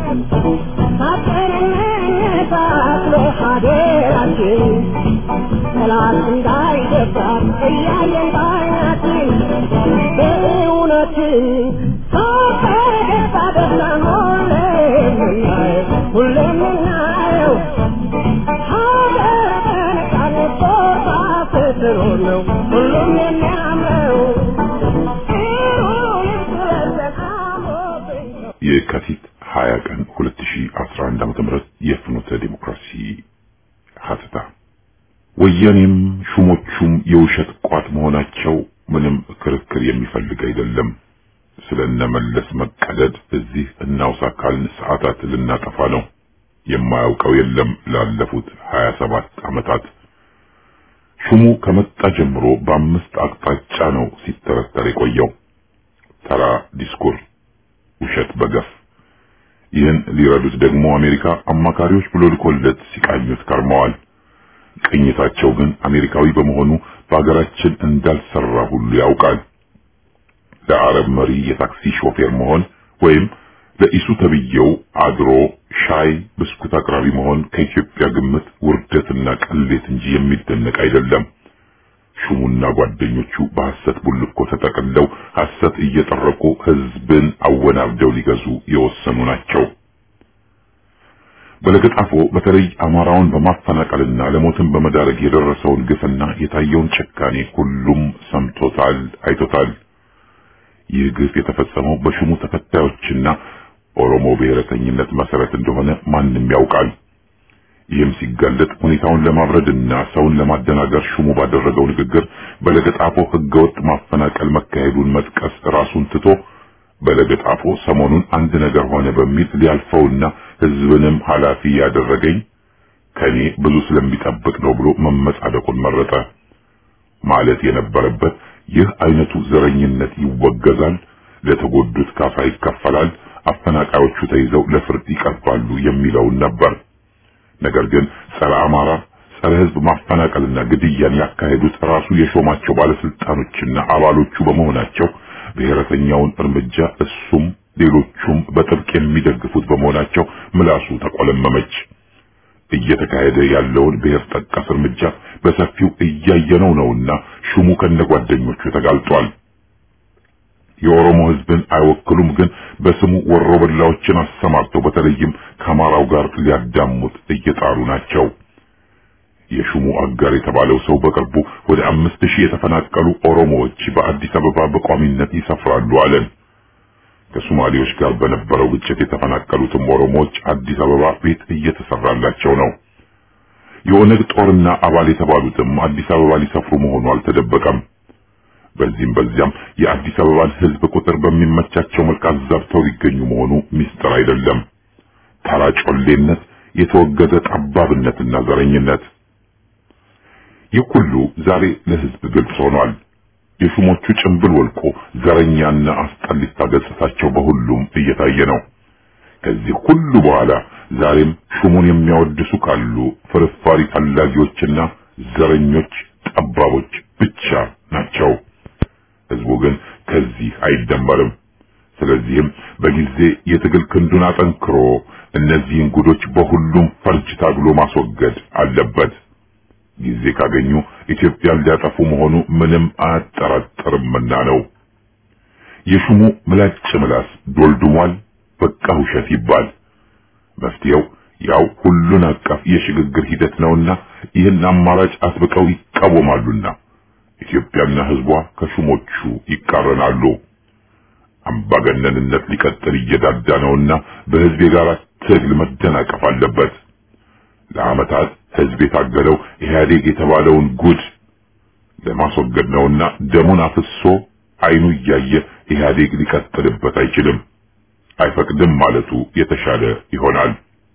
ሳጠንነታት ለሀገራችን ጠላት እንዳይደፍራት እያየን ባይናችን በእውነትን ፈገግታ ደስታን ሁሌ የምናየው ሁሌ የምናየው ሀገር በነፃነት ቦታ ስትኖር ነው ሁሉም የሚያምረው ጥሩ ልብስ ለብሰን አምሮብን
የካቲት 20 ቀን 2011 ዓ.ም የፍኖተ ዲሞክራሲ ሀተታ ወያኔም ሹሞቹም የውሸት ቋት መሆናቸው ምንም ክርክር የሚፈልግ አይደለም። ስለነመለስ መቀደድ እዚህ እናውሳ ካልን ሰዓታት ልናጠፋ ነው። የማያውቀው የለም። ላለፉት 27 ዓመታት ሹሙ ከመጣ ጀምሮ በአምስት አቅጣጫ ነው ሲተረተር የቆየው። ተራ ዲስኩር፣ ውሸት በገፍ ይህን ሊረዱት ደግሞ አሜሪካ አማካሪዎች ብሎ ልኮለት ሲቃኙት ከርመዋል። ቅኝታቸው ግን አሜሪካዊ በመሆኑ በሀገራችን እንዳልሰራ ሁሉ ያውቃል። ለአረብ መሪ የታክሲ ሾፌር መሆን ወይም ለኢሱ ተብዬው አድሮ ሻይ ብስኩት አቅራቢ መሆን ከኢትዮጵያ ግምት ውርደትና ቅሌት እንጂ የሚደነቅ አይደለም። ሹሙና ጓደኞቹ በሐሰት ቡልኮ ተጠቅለው ሐሰት እየጠረቁ ሕዝብን አወናብደው ሊገዙ የወሰኑ ናቸው። በለገጣፎ በተለይ አማራውን በማፈናቀልና ለሞትን በመዳረግ የደረሰውን ግፍና የታየውን ጭካኔ ሁሉም ሰምቶታል፣ አይቶታል። ይህ ግፍ የተፈጸመው በሹሙ ተከታዮችና ኦሮሞ ብሔረተኝነት መሰረት እንደሆነ ማንም ማንም ያውቃል። ይህም ሲጋለጥ ሁኔታውን ለማብረድና ሰውን ለማደናገር ሹሙ ባደረገው ንግግር በለገጣፎ ህገወጥ ማፈናቀል መካሄዱን መጥቀስ ራሱን ትቶ በለገጣፎ ሰሞኑን አንድ ነገር ሆነ በሚል ሊያልፈውና ህዝብንም ኃላፊ ያደረገኝ ከኔ ብዙ ስለሚጠብቅ ነው ብሎ መመጻደቁን መረጠ። ማለት የነበረበት ይህ አይነቱ ዘረኝነት ይወገዛል፣ ለተጎዱት ካሳ ይከፈላል፣ አፈናቃዮቹ ተይዘው ለፍርድ ይቀርባሉ የሚለውን ነበር። ነገር ግን ጸረ አማራ፣ ጸረ ህዝብ ማፈናቀልና ግድያን ያካሄዱት ራሱ የሾማቸው ባለስልጣኖችና አባሎቹ በመሆናቸው ብሔረተኛውን እርምጃ እሱም ሌሎቹም በጥብቅ የሚደግፉት በመሆናቸው ምላሱ ተቆለመመች። እየተካሄደ ያለውን ብሔር ጠቀስ እርምጃ በሰፊው እያየነው ነውና ሹሙ ከነጓደኞቹ ተጋልጧል። የኦሮሞ ህዝብን አይወክሉም፣ ግን በስሙ ወሮበላዎችን አሰማርተው በተለይም ከአማራው ጋር ሊያዳሙት እየጣሩ ናቸው። የሹሙ አጋር የተባለው ሰው በቅርቡ ወደ አምስት ሺህ የተፈናቀሉ ኦሮሞዎች በአዲስ አበባ በቋሚነት ይሰፍራሉ አለን። ከሶማሌዎች ጋር በነበረው ግጭት የተፈናቀሉትም ኦሮሞዎች አዲስ አበባ ቤት እየተሰራላቸው ነው። የኦነግ ጦርና አባል የተባሉትም አዲስ አበባ ሊሰፍሩ መሆኑ አልተደበቀም። በዚህም በዚያም የአዲስ አበባን ህዝብ ቁጥር በሚመቻቸው መልክ አዛብተው ሊገኙ መሆኑ ሚስጥር አይደለም። ተራ ጮሌነት፣ የተወገዘ ጠባብነትና ዘረኝነት ይህ ሁሉ ዛሬ ለህዝብ ግልጽ ሆኗል። የሹሞቹ ጭንብል ወልቆ ዘረኛና አስጠሊታ ገጽታቸው በሁሉም እየታየ ነው። ከዚህ ሁሉ በኋላ ዛሬም ሹሙን የሚያወድሱ ካሉ ፍርፋሪ ፈላጊዎችና ዘረኞች፣ ጠባቦች ብቻ ናቸው። ህዝቡ ግን ከዚህ አይደመርም። ስለዚህም በጊዜ የትግል ክንዱን አጠንክሮ እነዚህን ጉዶች በሁሉም ፈርጅ ታግሎ ማስወገድ አለበት። ጊዜ ካገኙ ኢትዮጵያን ሊያጠፉ መሆኑ ምንም አያጠራጥርምና ነው። የሹሙ ምላጭ ምላስ ዶልድሟል። በቃ ውሸት ይባል። መፍትሄው ያው ሁሉን አቀፍ የሽግግር ሂደት ነውና ይህን አማራጭ አጥብቀው ይቃወማሉና ኢትዮጵያና ህዝቧ ከሹሞቹ ይቃረናሉ። አምባገነንነት ሊቀጥል እየዳዳ ነውና በህዝብ የጋራ ትግል መደናቀፍ አለበት። ለዓመታት ህዝብ የታገለው ኢህአዴግ የተባለውን ጉድ ለማስወገድ ነውና ደሙን አፍሶ አይኑ እያየ ኢህአዴግ ሊቀጥልበት አይችልም፣ አይፈቅድም ማለቱ የተሻለ ይሆናል።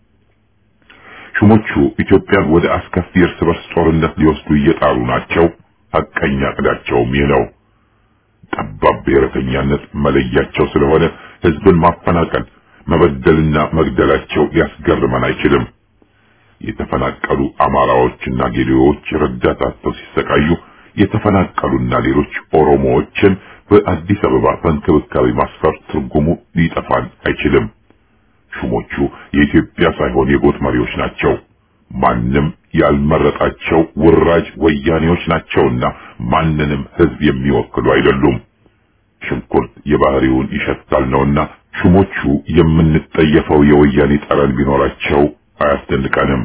ሹሞቹ ኢትዮጵያን ወደ አስከፊ እርስ በርስ ጦርነት ሊወስዱ እየጣሩ ናቸው። ሐቀኛ ዕቅዳቸውም ይህ ነው። ጠባብ ብሔረተኛነት መለያቸው ስለሆነ ህዝብን ማፈናቀል፣ መበደልና መግደላቸው ሊያስገርመን አይችልም። የተፈናቀሉ አማራዎችና ጌዴዎች ረዳት አጥተው ሲሰቃዩ የተፈናቀሉና ሌሎች ኦሮሞዎችን በአዲስ አበባ በእንክብካቤ ማስፈር ትርጉሙ ሊጠፋን አይችልም። ሹሞቹ የኢትዮጵያ ሳይሆን የጎጥ መሪዎች ናቸው። ማንም ያልመረጣቸው ውራጅ ወያኔዎች ናቸውና ማንንም ህዝብ የሚወክሉ አይደሉም። ሽንኩርት የባህሪውን ይሸታል ነውና ሹሞቹ የምንጠየፈው የወያኔ ጠረን ቢኖራቸው አያስደንቀንም።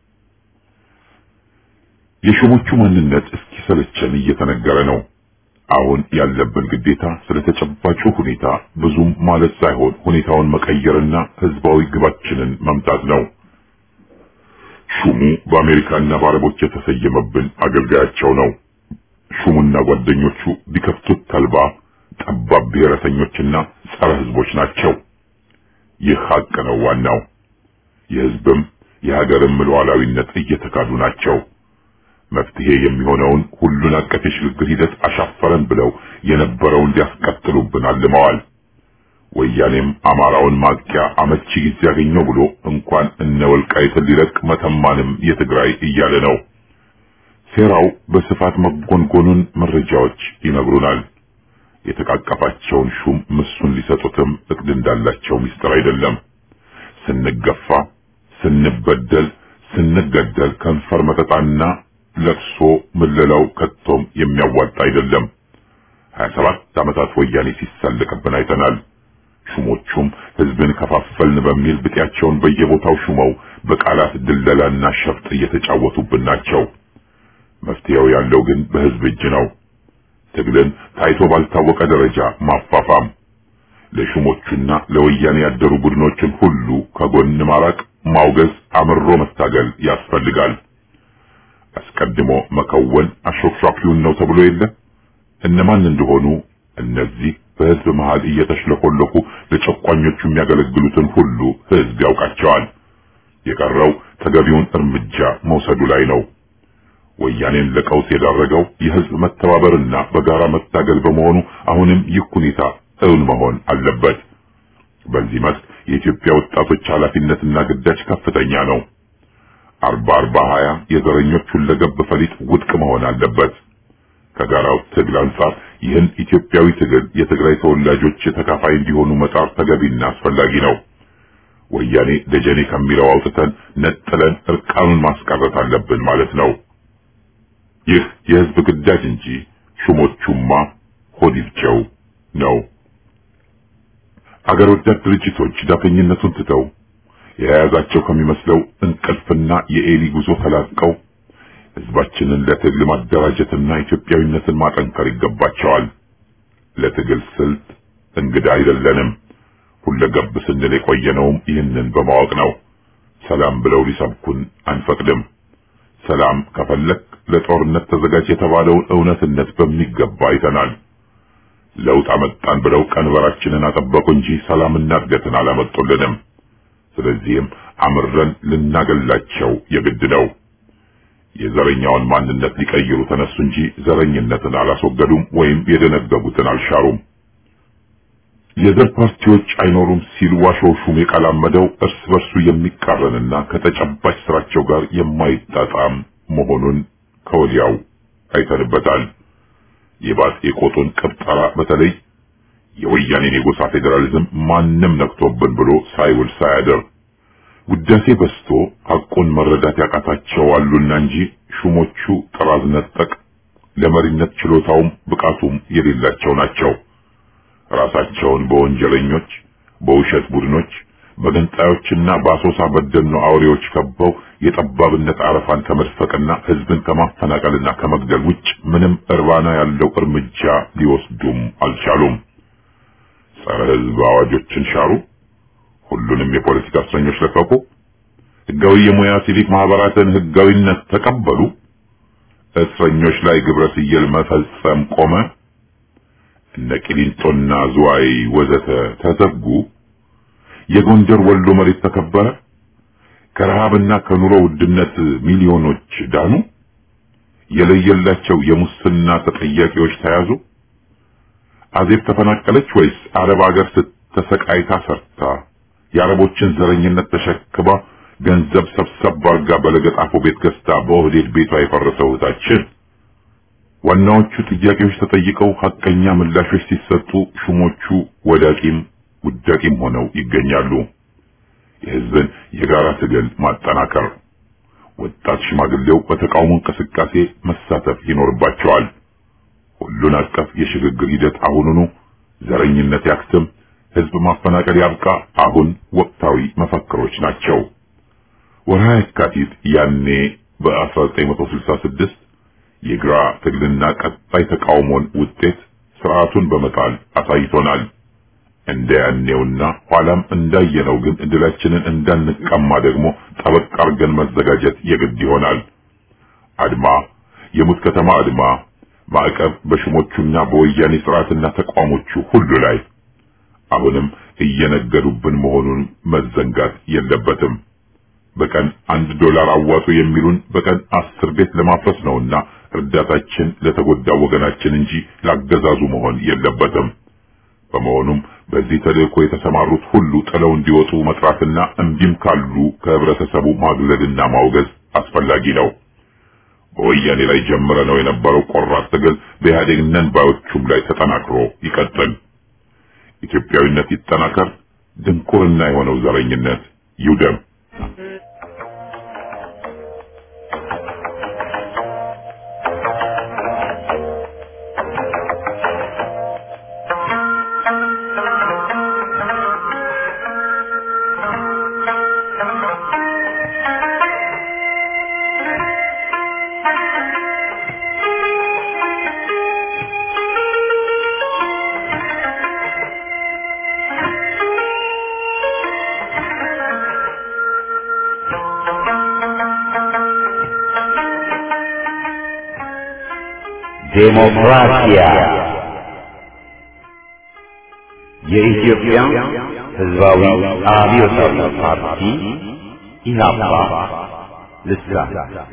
የሹሞቹ ማንነት እስኪሰለቸን እየተነገረ ነው። አሁን ያለብን ግዴታ ስለ ተጨባጩ ሁኔታ ብዙም ማለት ሳይሆን ሁኔታውን መቀየርና ህዝባዊ ግባችንን መምታት ነው። ሹሙ በአሜሪካና በአረቦች የተሰየመብን አገልጋያቸው ነው። ሹሙና ጓደኞቹ ቢከፍቱት ተልባ ጠባብ ብሔረተኞችና ጸረ ህዝቦች ናቸው። ይህ ሀቅ ነው ዋናው። የህዝብም የሀገርም ሉዓላዊነት እየተካዱ ናቸው። መፍትሄ የሚሆነውን ሁሉን አቀፍ የሽግግር ሂደት አሻፈረን ብለው የነበረውን ሊያስቀጥሉብን አልመዋል። ወያኔም አማራውን ማጥቂያ አመቺ ጊዜ ያገኘው ብሎ እንኳን እነ ወልቃይትን ሊለቅ መተማንም የትግራይ እያለ ነው። ሴራው በስፋት መጎንጎኑን መረጃዎች ይነግሩናል። የተቃቀፋቸውን ሹም ምሱን ሊሰጡትም እቅድ እንዳላቸው ሚስጥር አይደለም። ስንገፋ፣ ስንበደል፣ ስንገደል ከንፈር መጠጣና ለቅሶ ምለላው ከቶም የሚያዋጣ አይደለም። ሀያ ሰባት ዓመታት ወያኔ ሲሳለቅብን አይተናል። ሹሞቹም ህዝብን ከፋፈልን በሚል ብጤያቸውን በየቦታው ሹመው በቃላት ድለላና ሸፍጥ እየተጫወቱብን ናቸው። መፍትሄው ያለው ግን በህዝብ እጅ ነው። ትግልን ታይቶ ባልታወቀ ደረጃ ማፋፋም፣ ለሹሞቹና ለወያኔ ያደሩ ቡድኖችን ሁሉ ከጎን ማራቅ፣ ማውገዝ፣ አምሮ መታገል ያስፈልጋል። አስቀድሞ መከወን አሾክሿኪውን ነው ተብሎ የለ እነማን እንደሆኑ እነዚህ በህዝብ መሃል እየተሽለኮለኩ ለጨቋኞቹ የሚያገለግሉትን ሁሉ ህዝብ ያውቃቸዋል። የቀረው ተገቢውን እርምጃ መውሰዱ ላይ ነው። ወያኔን ለቀውስ የዳረገው የህዝብ መተባበርና በጋራ መታገል በመሆኑ አሁንም ይህ ሁኔታ እውን መሆን አለበት። በዚህ መስክ የኢትዮጵያ ወጣቶች ኃላፊነትና ግዳጅ ከፍተኛ ነው። አርባ አርባ ሀያ የዘረኞች ሁለገብ ፈሊጥ ውድቅ መሆን አለበት። ከጋራው ትግል አንጻር ይህን ኢትዮጵያዊ ትግል የትግራይ ተወላጆች ተካፋይ እንዲሆኑ መጣር ተገቢና አስፈላጊ ነው። ወያኔ ደጀኔ ከሚለው አውጥተን ነጥለን እርቃኑን ማስቀረት አለብን ማለት ነው። ይህ የህዝብ ግዳጅ እንጂ ሹሞቹማ ሆዲብቸው ነው። አገር ወዳድ ድርጅቶች ዳተኝነቱን ትተው የያዛቸው ከሚመስለው እንቅልፍና የኤሊ ጉዞ ተላቀው ህዝባችንን ለትግል ማደራጀትና ኢትዮጵያዊነትን ማጠንከር ይገባቸዋል። ለትግል ስልት እንግዳ አይደለንም። ሁለገብ ስንል የቆየነውም ይህንን በማወቅ ነው። ሰላም ብለው ሊሰብኩን አንፈቅድም። ሰላም ከፈለክ ለጦርነት ተዘጋጅ የተባለውን እውነትነት በሚገባ አይተናል። ለውጥ አመጣን ብለው ቀንበራችንን አጠበቁ እንጂ ሰላምና እድገትን አላመጡልንም። ስለዚህም አምረን ልናገላቸው የግድ ነው። የዘረኛውን ማንነት ሊቀይሩ ተነሱ እንጂ ዘረኝነትን አላስወገዱም ወይም የደነገጉትን አልሻሩም። የዘር ፓርቲዎች አይኖሩም ሲል ዋሾው ሹም የቃላመደው እርስ በርሱ የሚቃረንና ከተጨባጭ ስራቸው ጋር የማይጣጣም መሆኑን ከወዲያው አይተንበታል። የባጤ ቆጡን ቅብጠራ በተለይ የወያኔን የጎሳ ፌዴራሊዝም ማንም ነክቶብን ብሎ ሳይውል ሳያደር ውዳሴ በስቶ ሐቁን መረዳት ያቃታቸው አሉና እንጂ ሹሞቹ ጥራዝ ነጠቅ ለመሪነት ችሎታውም ብቃቱም የሌላቸው ናቸው። ራሳቸውን በወንጀለኞች፣ በውሸት ቡድኖች፣ በገንጣዮችና በአሶሳ በደኖ አውሬዎች ከበው የጠባብነት አረፋን ከመድፈቅና ህዝብን ከማፈናቀልና ከመግደል ውጭ ምንም እርባና ያለው እርምጃ ሊወስዱም አልቻሉም። ጸረ ህዝብ አዋጆችን ሻሩ። ሁሉንም የፖለቲካ እስረኞች ለቀቁ። ህጋዊ የሙያ ሲቪክ ማህበራትን ህጋዊነት ተቀበሉ። እስረኞች ላይ ግብረ ስየል መፈጸም ቆመ። እነ ቂሊንጦና ዝዋይ ወዘተ ተዘጉ። የጎንደር ወሎ መሬት ተከበረ። ከረሃብና ከኑሮ ውድነት ሚሊዮኖች ዳኑ። የለየላቸው የሙስና ተጠያቂዎች ተያዙ። አዜብ ተፈናቀለች ወይስ አረብ ሀገር ስተሰቃይታ ሰርታ የአረቦችን ዘረኝነት ተሸክማ ገንዘብ ሰብሰብ አድርጋ በለገጣፎ ቤት ገዝታ በኦህዴድ ቤቷ የፈረሰው እህታችን? ዋናዎቹ ጥያቄዎች ተጠይቀው ሐቀኛ ምላሾች ሲሰጡ ሹሞቹ ወዳቂም ውዳቂም ሆነው ይገኛሉ። የህዝብን የጋራ ትግል ማጠናከር፣ ወጣት ሽማግሌው በተቃውሞ እንቅስቃሴ መሳተፍ ይኖርባቸዋል። ሁሉን አቀፍ የሽግግር ሂደት አሁኑኑ፣ ዘረኝነት ያክትም፣ ህዝብ ማፈናቀል ያብቃ፣ አሁን ወቅታዊ መፈክሮች ናቸው። ወርሃ የካቲት ያኔ በ1966 የግራ ትግልና ቀጣይ ተቃውሞን ውጤት ስርዓቱን በመጣል አሳይቶናል። እንደ ያኔውና ኋላም እንዳየነው ግን እድላችንን እንዳንቀማ ደግሞ ጠበቅ አድርገን መዘጋጀት የግድ ይሆናል። አድማ፣ የሙት ከተማ አድማ፣ ማዕቀብ በሹሞቹና በወያኔ ስርዓትና ተቋሞቹ ሁሉ ላይ አሁንም እየነገዱብን መሆኑን መዘንጋት የለበትም። በቀን አንድ ዶላር አዋጡ የሚሉን በቀን አስር ቤት ለማፍረስ ነውና እርዳታችን ለተጎዳው ወገናችን እንጂ ላገዛዙ መሆን የለበትም። በመሆኑም በዚህ ተልእኮ የተሰማሩት ሁሉ ጥለው እንዲወጡ መጥራትና እምቢም ካሉ ከህብረተሰቡ ማግለልና ማውገዝ አስፈላጊ ነው። በወያኔ ላይ ጀምረ ነው የነበረው ቆራጥ ትግል በኢህአዴግ ነን ባዮቹም ላይ ተጠናክሮ ይቀጥል። ኢትዮጵያዊነት ይጠናከር። ድንቁርና የሆነው ዘረኝነት ይውደም።
ዴሞክራሲያ የኢትዮጵያ ሕዝባዊ አብዮታዊ ፓርቲ ኢህአፓ ልሳን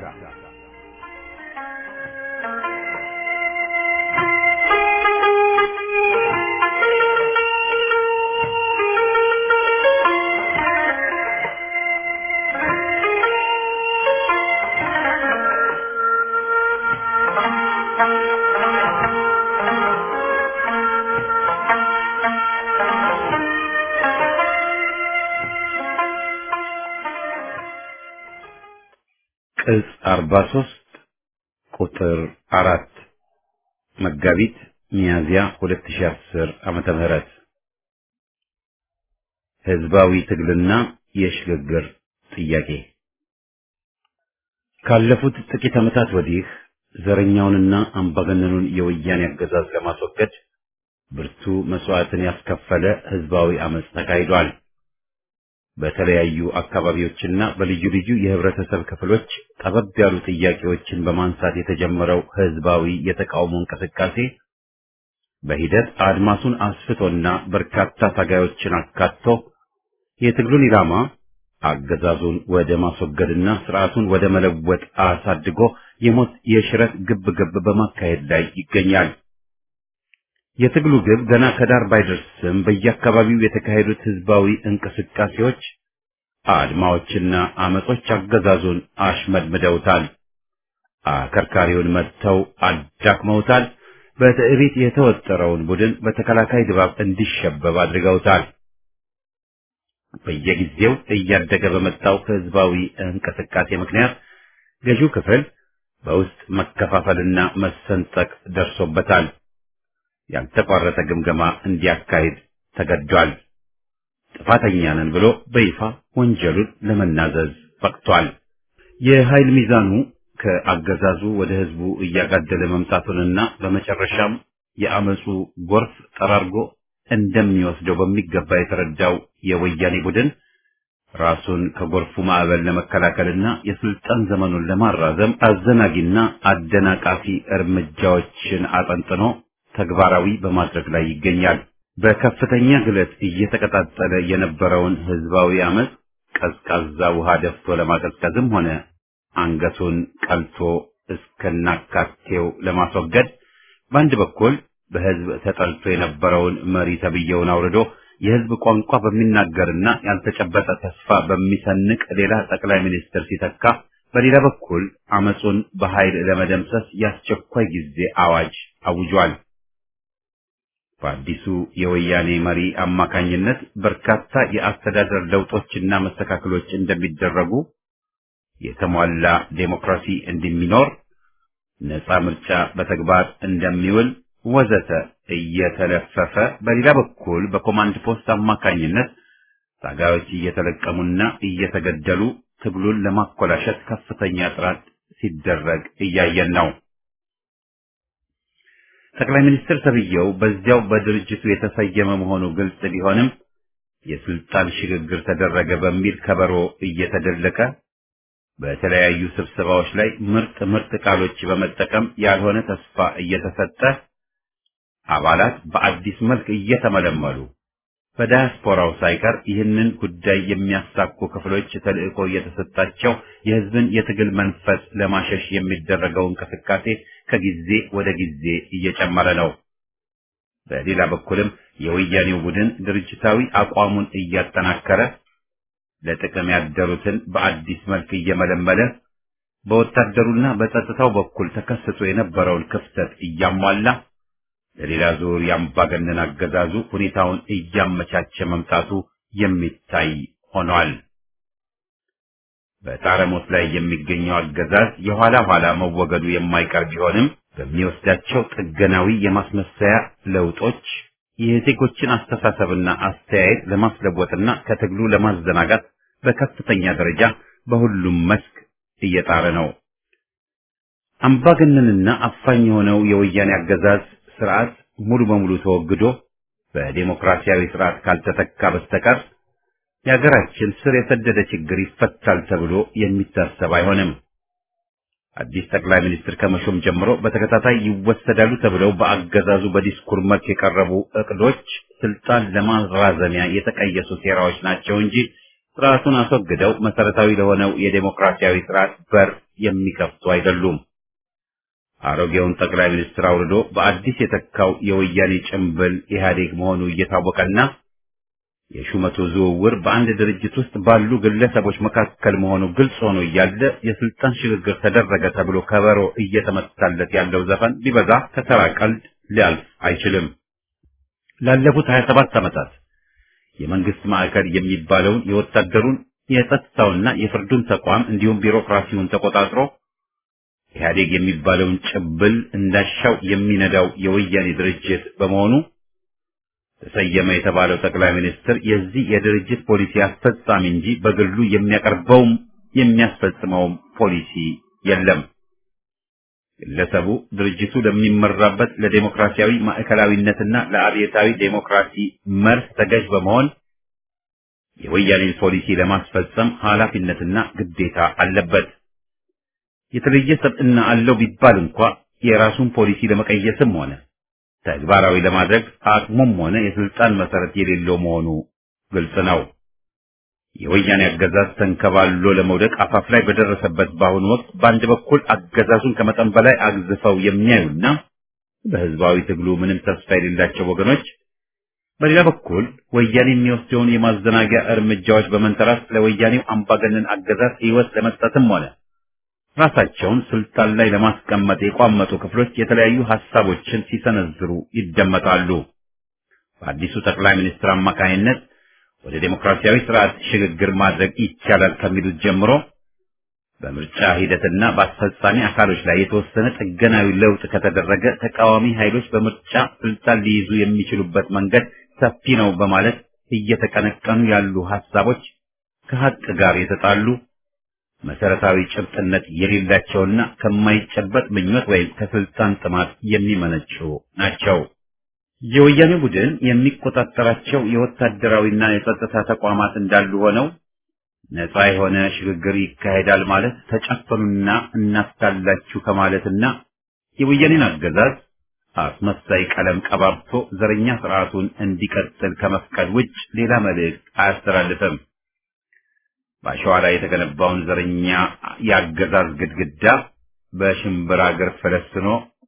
ቅጽ 43 ቁጥር 4 መጋቢት ሚያዝያ 2010 ዓመተ ምህረት ህዝባዊ ትግልና የሽግግር ጥያቄ ካለፉት ጥቂት ዓመታት ወዲህ ዘረኛውንና አምባገነኑን የወያኔ አገዛዝ ለማስወገድ ብርቱ መስዋዕትን ያስከፈለ ህዝባዊ አመጽ ተካሂዷል። በተለያዩ አካባቢዎችና በልዩ ልዩ የህብረተሰብ ክፍሎች ጠበብ ያሉ ጥያቄዎችን በማንሳት የተጀመረው ህዝባዊ የተቃውሞ እንቅስቃሴ በሂደት አድማሱን አስፍቶና በርካታ ታጋዮችን አካቶ የትግሉን ኢላማ አገዛዙን ወደ ማስወገድና ስርዓቱን ወደ መለወጥ አሳድጎ የሞት የሽረት ግብ ግብ በማካሄድ ላይ ይገኛል። የትግሉ ግብ ገና ከዳር ባይደርስም በየአካባቢው የተካሄዱት ህዝባዊ እንቅስቃሴዎች፣ አድማዎችና አመጾች አገዛዙን አሽመድምደውታል። አከርካሪውን መጥተው አዳክመውታል። በትዕቢት የተወጠረውን ቡድን በተከላካይ ድባብ እንዲሸበብ አድርገውታል። በየጊዜው እያደገ በመጣው ህዝባዊ እንቅስቃሴ ምክንያት ገዢው ክፍል በውስጥ መከፋፈልና መሰንጠቅ ደርሶበታል። ያልተቋረጠ ግምገማ እንዲያካሂድ ተገዷል። ጥፋተኛ ነን ብሎ በይፋ ወንጀሉን ለመናዘዝ በቅቷል። የኃይል ሚዛኑ ከአገዛዙ ወደ ህዝቡ እያጋደለ መምጣቱንና በመጨረሻም የአመፁ ጎርፍ ጠራርጎ እንደሚወስደው በሚገባ የተረዳው የወያኔ ቡድን ራሱን ከጎርፉ ማዕበል ለመከላከልና የስልጣን ዘመኑን ለማራዘም አዘናጊና አደናቃፊ እርምጃዎችን አጠንጥኖ ተግባራዊ በማድረግ ላይ ይገኛል። በከፍተኛ ግለት እየተቀጣጠለ የነበረውን ህዝባዊ አመፅ ቀዝቃዛ ውሃ ደፍቶ ለማቀዝቀዝም ሆነ አንገቱን ቀልቶ እስከናካቴው ለማስወገድ በአንድ በኩል በህዝብ ተጠልቶ የነበረውን መሪ ተብዬውን አውርዶ የህዝብ ቋንቋ በሚናገርና ያልተጨበጠ ተስፋ በሚሰንቅ ሌላ ጠቅላይ ሚኒስትር ሲተካ፣ በሌላ በኩል አመፁን በኃይል ለመደምሰስ የአስቸኳይ ጊዜ አዋጅ አውጇል። በአዲሱ የወያኔ መሪ አማካኝነት በርካታ የአስተዳደር ለውጦችና መስተካከሎች እንደሚደረጉ፣ የተሟላ ዴሞክራሲ እንደሚኖር፣ ነፃ ምርጫ በተግባር እንደሚውል ወዘተ እየተለፈፈ በሌላ በኩል በኮማንድ ፖስት አማካኝነት ታጋዮች እየተለቀሙና እየተገደሉ ትግሉን ለማኮላሸት ከፍተኛ ጥረት ሲደረግ እያየን ነው። ጠቅላይ ሚኒስትር ተብዬው በዚያው በድርጅቱ የተሰየመ መሆኑ ግልጽ ቢሆንም የስልጣን ሽግግር ተደረገ በሚል ከበሮ እየተደለቀ በተለያዩ ስብሰባዎች ላይ ምርጥ ምርጥ ቃሎች በመጠቀም ያልሆነ ተስፋ እየተሰጠ አባላት በአዲስ መልክ እየተመለመሉ በዳያስፖራው ሳይቀር ይህንን ጉዳይ የሚያሳኩ ክፍሎች ተልዕኮ እየተሰጣቸው የሕዝብን የትግል መንፈስ ለማሸሽ የሚደረገው እንቅስቃሴ ከጊዜ ወደ ጊዜ እየጨመረ ነው። በሌላ በኩልም የወያኔው ቡድን ድርጅታዊ አቋሙን እያጠናከረ ለጥቅም ያደሩትን በአዲስ መልክ እየመለመለ በወታደሩና በጸጥታው በኩል ተከስቶ የነበረውን ክፍተት እያሟላ ለሌላ ዙር የአምባገነን አገዛዙ ሁኔታውን እያመቻቸ መምጣቱ የሚታይ ሆኗል። በጣረሞት ላይ የሚገኘው አገዛዝ የኋላ ኋላ መወገዱ የማይቀር ቢሆንም በሚወስዳቸው ጥገናዊ የማስመሰያ ለውጦች የዜጎችን አስተሳሰብና አስተያየት ለማስለወጥና ከትግሉ ለማዘናጋት በከፍተኛ ደረጃ በሁሉም መስክ እየጣረ ነው። አምባገነንና አፋኝ የሆነው የወያኔ አገዛዝ ስርዓት ሙሉ በሙሉ ተወግዶ በዴሞክራሲያዊ ስርዓት ካልተተካ በስተቀር የሀገራችን ስር የሰደደ ችግር ይፈታል ተብሎ የሚታሰብ አይሆንም። አዲስ ጠቅላይ ሚኒስትር ከመሾም ጀምሮ በተከታታይ ይወሰዳሉ ተብለው በአገዛዙ በዲስኩር መልክ የቀረቡ እቅዶች ስልጣን ለማራዘሚያ የተቀየሱ ሴራዎች ናቸው እንጂ ስርዓቱን አስወግደው መሰረታዊ ለሆነው የዴሞክራሲያዊ ስርዓት በር የሚከፍቱ አይደሉም። አሮጌውን ጠቅላይ ሚኒስትር አውርዶ በአዲስ የተካው የወያኔ ጭምብል ኢህአዴግ መሆኑ እየታወቀና የሹመቱ ዝውውር በአንድ ድርጅት ውስጥ ባሉ ግለሰቦች መካከል መሆኑ ግልጽ ሆኖ እያለ የስልጣን ሽግግር ተደረገ ተብሎ ከበሮ እየተመታለት ያለው ዘፈን ቢበዛ ከተራ ቀልድ ሊያልፍ አይችልም። ላለፉት 27 ዓመታት የመንግስት ማዕከል የሚባለውን የወታደሩን የጸጥታውና የፍርዱን ተቋም እንዲሁም ቢሮክራሲውን ተቆጣጥሮ ኢህአዴግ የሚባለውን ጭብል እንዳሻው የሚነዳው የወያኔ ድርጅት በመሆኑ ተሰየመ የተባለው ጠቅላይ ሚኒስትር የዚህ የድርጅት ፖሊሲ አስፈጻሚ እንጂ በግሉ የሚያቀርበውም የሚያስፈጽመውም ፖሊሲ የለም። ግለሰቡ ድርጅቱ ለሚመራበት ለዴሞክራሲያዊ ማዕከላዊነትና ለአብዮታዊ ዴሞክራሲ መርህ ተገዥ በመሆን የወያኔን ፖሊሲ ለማስፈጸም ኃላፊነትና ግዴታ አለበት። የተለየ ሰብዕና አለው ቢባል እንኳ የራሱን ፖሊሲ ለመቀየስም ሆነ ተግባራዊ ለማድረግ አቅሙም ሆነ የስልጣን መሰረት የሌለው መሆኑ ግልጽ ነው። የወያኔ አገዛዝ ተንከባሎ ለመውደቅ አፋፍ ላይ በደረሰበት በአሁኑ ወቅት በአንድ በኩል አገዛዙን ከመጠን በላይ አግዝፈው የሚያዩና በህዝባዊ ትግሉ ምንም ተስፋ የሌላቸው ወገኖች፣ በሌላ በኩል ወያኔ የሚወስደውን የማዘናጊያ እርምጃዎች በመንተራስ ለወያኔው አምባገነን አገዛዝ ህይወት ለመስጠትም ሆነ ራሳቸውን ስልጣን ላይ ለማስቀመጥ የቋመጡ ክፍሎች የተለያዩ ሐሳቦችን ሲሰነዝሩ ይደመጣሉ። በአዲሱ ጠቅላይ ሚኒስትር አማካይነት ወደ ዴሞክራሲያዊ ስርዓት ሽግግር ማድረግ ይቻላል ከሚሉት ጀምሮ በምርጫ ሂደትና በአስፈጻሚ አካሎች ላይ የተወሰነ ጥገናዊ ለውጥ ከተደረገ ተቃዋሚ ኃይሎች በምርጫ ስልጣን ሊይዙ የሚችሉበት መንገድ ሰፊ ነው በማለት እየተቀነቀኑ ያሉ ሐሳቦች ከሀቅ ጋር የተጣሉ መሰረታዊ ጭብጥነት የሌላቸውና ከማይጨበጥ ምኞት ወይም ከስልጣን ጥማት የሚመነጩ ናቸው። የወያኔ ቡድን የሚቆጣጠራቸው የወታደራዊና የጸጥታ ተቋማት እንዳሉ ሆነው ነፃ የሆነ ሽግግር ይካሄዳል ማለት ተጨፈኑና እናስታላችሁ ከማለትና የወያኔን አገዛዝ አስመሳይ ቀለም ቀባብቶ ዘረኛ ስርዓቱን እንዲቀጥል ከመፍቀድ ውጭ ሌላ መልእክት አያስተላልፍም። በአሸዋ ላይ የተገነባውን ዘረኛ የአገዛዝ ግድግዳ በሽምብራ እግር ፈለስኖ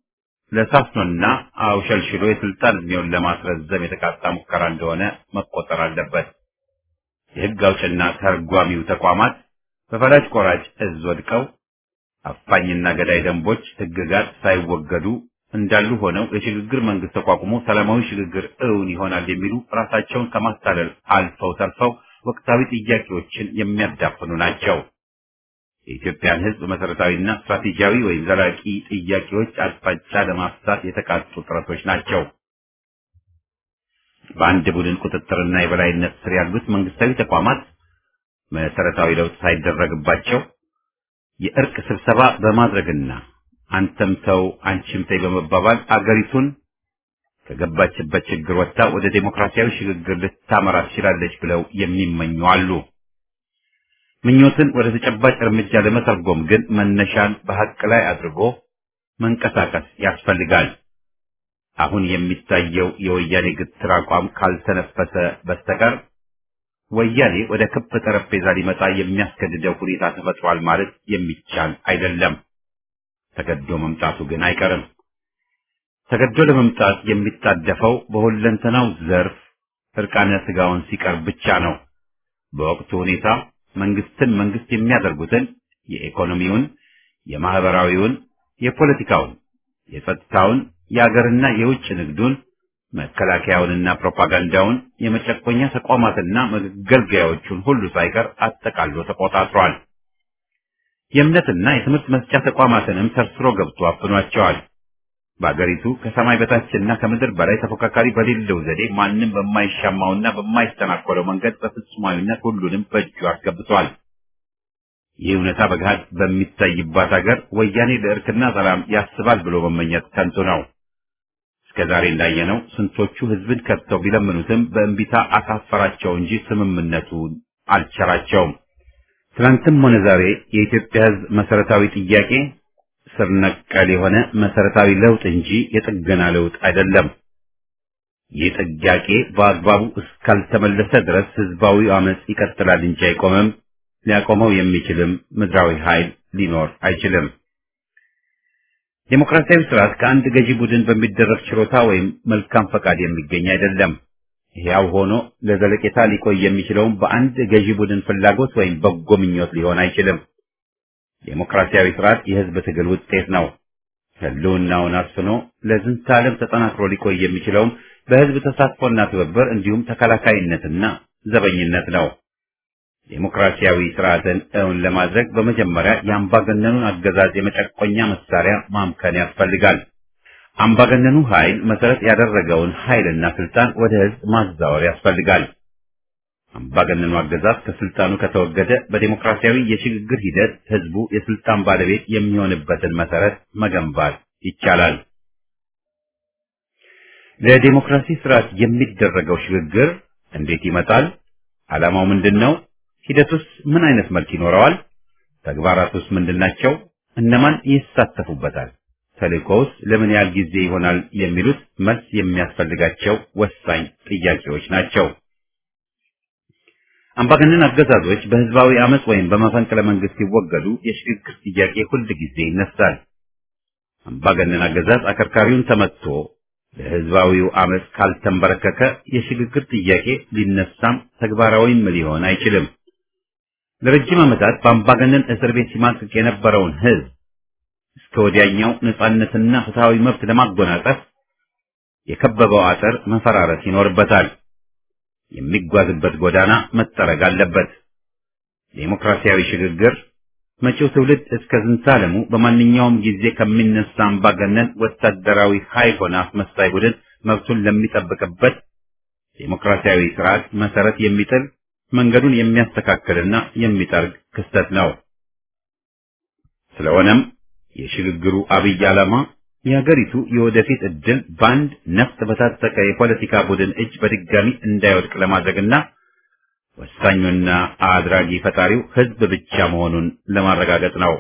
ለሳፍኖና አውሸልሽሎ የስልጣን እድሜውን ለማስረዘም የተቃጣ ሙከራ እንደሆነ መቆጠር አለበት። የሕግ አውጭና ተርጓሚው ተቋማት በፈላጭ ቆራጭ እዝ ወድቀው አፋኝና ገዳይ ደንቦች፣ ሕግጋት ሳይወገዱ እንዳሉ ሆነው የሽግግር መንግስት ተቋቁሞ ሰላማዊ ሽግግር እውን ይሆናል የሚሉ ራሳቸውን ከማታለል አልፈው ተርፈው ወቅታዊ ጥያቄዎችን የሚያዳፍኑ ናቸው። የኢትዮጵያን ሕዝብ መሰረታዊና ስትራቴጂያዊ ወይም ዘላቂ ጥያቄዎች አቅጣጫ ለማፍታት የተቃጡ ጥረቶች ናቸው። በአንድ ቡድን ቁጥጥርና የበላይነት ስር ያሉት መንግስታዊ ተቋማት መሰረታዊ ለውጥ ሳይደረግባቸው የእርቅ ስብሰባ በማድረግና አንተም ተው አንቺም ተይ በመባባል አገሪቱን ከገባችበት ችግር ወጥታ ወደ ዴሞክራሲያዊ ሽግግር ልታመራ ትችላለች ብለው የሚመኙ አሉ። ምኞትን ወደ ተጨባጭ እርምጃ ለመተርጎም ግን መነሻን በሐቅ ላይ አድርጎ መንቀሳቀስ ያስፈልጋል። አሁን የሚታየው የወያኔ ግትር አቋም ካልተነፈሰ በስተቀር ወያኔ ወደ ክብ ጠረጴዛ ሊመጣ የሚያስገድደው ሁኔታ ተፈጥሯል ማለት የሚቻል አይደለም። ተገዶ መምጣቱ ግን አይቀርም። ተገዶ ለመምጣት የሚጣደፈው በሁለንተናው ዘርፍ እርቃነ ስጋውን ሲቀርብ ብቻ ነው። በወቅቱ ሁኔታ መንግስትን መንግስት የሚያደርጉትን የኢኮኖሚውን፣ የማህበራዊውን፣ የፖለቲካውን፣ የጸጥታውን፣ የአገርና የውጭ ንግዱን፣ መከላከያውንና ፕሮፓጋንዳውን፣ የመጨቆኛ ተቋማትና መገልገያዎቹን ሁሉ ሳይቀር አጠቃሎ ተቆጣጥሯል። የእምነትና የትምህርት መስጫ ተቋማትንም ሰርስሮ ገብቶ አፍኗቸዋል። በአገሪቱ ከሰማይ በታችና ከምድር በላይ ተፎካካሪ በሌለው ዘዴ ማንም በማይሻማውና በማይስተናኮለው መንገድ በፍጹማዊነት ሁሉንም በእጁ አስገብቷል። ይህ እውነታ በገሃድ በሚታይባት ሀገር ወያኔ ለእርክና ሰላም ያስባል ብሎ መመኘት ከንቱ ነው። እስከ ዛሬ እንዳየነው ስንቶቹ ህዝብን ከድተው ቢለምኑትም በእንቢታ አሳፈራቸው እንጂ ስምምነቱን አልቸራቸውም። ትናንትም ሆነ ዛሬ የኢትዮጵያ ህዝብ መሰረታዊ ጥያቄ ስር ነቀል የሆነ መሰረታዊ ለውጥ እንጂ የጥገና ለውጥ አይደለም። ይህ ጥያቄ በአግባቡ እስካልተመለሰ ድረስ ህዝባዊ አመጽ ይቀጥላል እንጂ አይቆምም። ሊያቆመው የሚችልም ምድራዊ ኃይል ሊኖር አይችልም። ዴሞክራሲያዊ ስርዓት ከአንድ ገዢ ቡድን በሚደረግ ችሮታ ወይም መልካም ፈቃድ የሚገኝ አይደለም። ሕያው ሆኖ ለዘለቄታ ሊቆይ የሚችለውም በአንድ ገዢ ቡድን ፍላጎት ወይም በጎ ምኞት ሊሆን አይችልም። ዴሞክራሲያዊ ስርዓት የህዝብ ትግል ውጤት ነው። ህልውናውን አስፍኖ ለዝንተ ዓለም ተጠናክሮ ሊቆይ የሚችለውም በህዝብ ተሳትፎና ትብብር እንዲሁም ተከላካይነትና ዘበኝነት ነው። ዴሞክራሲያዊ ስርዓትን እውን ለማድረግ በመጀመሪያ የአምባገነኑን አገዛዝ የመጨቆኛ መሳሪያ ማምከን ያስፈልጋል። አምባገነኑ ኃይል መሰረት ያደረገውን ኃይልና ስልጣን ወደ ህዝብ ማዛወር ያስፈልጋል። አምባገነኑ አገዛዝ ከስልጣኑ ከተወገደ በዴሞክራሲያዊ የሽግግር ሂደት ህዝቡ የስልጣን ባለቤት የሚሆንበትን መሰረት መገንባት ይቻላል። ለዴሞክራሲ ስርዓት የሚደረገው ሽግግር እንዴት ይመጣል? ዓላማው ምንድን ነው? ሂደቱስ ምን አይነት መልክ ይኖረዋል? ተግባራቱስ ምንድናቸው? እነማን ይሳተፉበታል? ተልእኮውስ ለምን ያህል ጊዜ ይሆናል? የሚሉት መልስ የሚያስፈልጋቸው ወሳኝ ጥያቄዎች ናቸው። አምባገነን አገዛዞች በህዝባዊ አመጽ ወይም በመፈንቅለ መንግስት ሲወገዱ የሽግግር ጥያቄ ሁል ጊዜ ይነሳል። አምባገነን አገዛዝ አከርካሪውን ተመትቶ ለህዝባዊው አመጽ ካልተንበረከከ የሽግግር ጥያቄ ሊነሳም ተግባራዊም ሊሆን አይችልም። ለረጅም ዓመታት በአምባገነን እስር ቤት ሲማቅቅ የነበረውን ህዝብ እስከ ወዲያኛው ነጻነትና ፍትሃዊ መብት ለማጎናጸፍ የከበበው አጥር መፈራረስ ይኖርበታል። የሚጓዝበት ጎዳና መጠረግ አለበት። ዴሞክራሲያዊ ሽግግር መጪው ትውልድ እስከ ዝንታለሙ በማንኛውም ጊዜ ከሚነሳ አምባገነን ወታደራዊ ኃይል ሆነ አስመሳይ ቡድን መብቱን ለሚጠብቅበት ዴሞክራሲያዊ ስርዓት መሰረት የሚጥል መንገዱን የሚያስተካክልና የሚጠርግ ክስተት ነው። ስለሆነም የሽግግሩ አብይ ዓላማ የሀገሪቱ የወደፊት ዕድል በአንድ ነፍጥ በታጠቀ የፖለቲካ ቡድን እጅ በድጋሚ እንዳይወድቅ ለማድረግና ወሳኙና አድራጊ ፈጣሪው ህዝብ ብቻ መሆኑን ለማረጋገጥ ነው።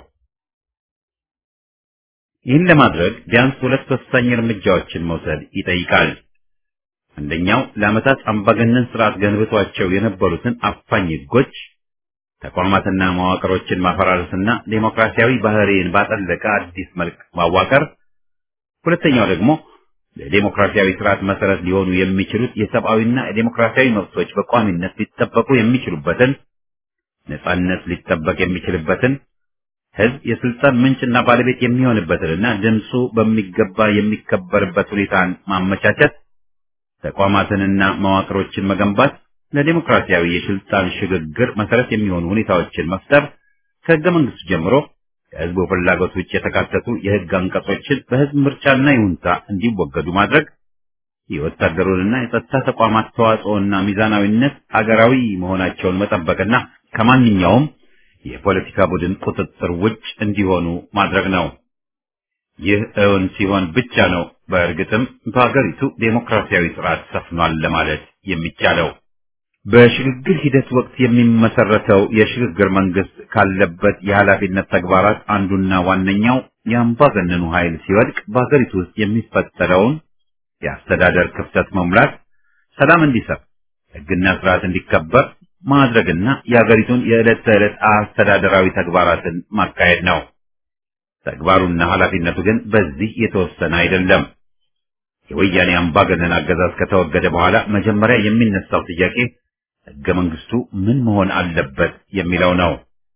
ይህን ለማድረግ ቢያንስ ሁለት ወሳኝ እርምጃዎችን መውሰድ ይጠይቃል። አንደኛው ለዓመታት አምባገነን ስርዓት ገንብቷቸው የነበሩትን አፋኝ ህጎች፣ ተቋማትና መዋቅሮችን ማፈራረስና ዴሞክራሲያዊ ባህሪን ባጠለቀ አዲስ መልክ ማዋቀር። ሁለተኛው ደግሞ ለዴሞክራሲያዊ ስርዓት መሰረት ሊሆኑ የሚችሉት የሰብአዊና የዴሞክራሲያዊ መብቶች በቋሚነት ሊጠበቁ የሚችሉበትን ነጻነት ሊጠበቅ የሚችልበትን ህዝብ የስልጣን ምንጭና ባለቤት የሚሆንበትንና ድምፁ በሚገባ የሚከበርበት ሁኔታን ማመቻቸት፣ ተቋማትንና መዋቅሮችን መገንባት፣ ለዴሞክራሲያዊ የስልጣን ሽግግር መሰረት የሚሆኑ ሁኔታዎችን መፍጠር፣ ከህገ መንግስቱ ጀምሮ ከህዝቡ ፍላጎት ውጭ የተካተቱ የህግ አንቀጾችን በህዝብ ምርጫና ይሁንታ እንዲወገዱ ማድረግ፣ የወታደሩንና የጸጥታ ተቋማት ተዋጽኦና ሚዛናዊነት አገራዊ መሆናቸውን መጠበቅና ከማንኛውም የፖለቲካ ቡድን ቁጥጥር ውጭ እንዲሆኑ ማድረግ ነው። ይህ እውን ሲሆን ብቻ ነው በእርግጥም በሀገሪቱ ዴሞክራሲያዊ ስርዓት ሰፍኗል ለማለት የሚቻለው። በሽግግር ሂደት ወቅት የሚመሰረተው የሽግግር መንግስት ካለበት የኃላፊነት ተግባራት አንዱና ዋነኛው የአምባገነኑ ኃይል ሲወድቅ በሀገሪቱ ውስጥ የሚፈጠረውን የአስተዳደር ክፍተት መሙላት፣ ሰላም እንዲሰፍ፣ ህግና ስርዓት እንዲከበር ማድረግና የሀገሪቱን የዕለት ተዕለት አስተዳደራዊ ተግባራትን ማካሄድ ነው። ተግባሩና ኃላፊነቱ ግን በዚህ የተወሰነ አይደለም። የወያኔ አምባገነን አገዛዝ ከተወገደ በኋላ መጀመሪያ የሚነሳው ጥያቄ ህገ መንግስቱ ምን መሆን አለበት የሚለው ነው።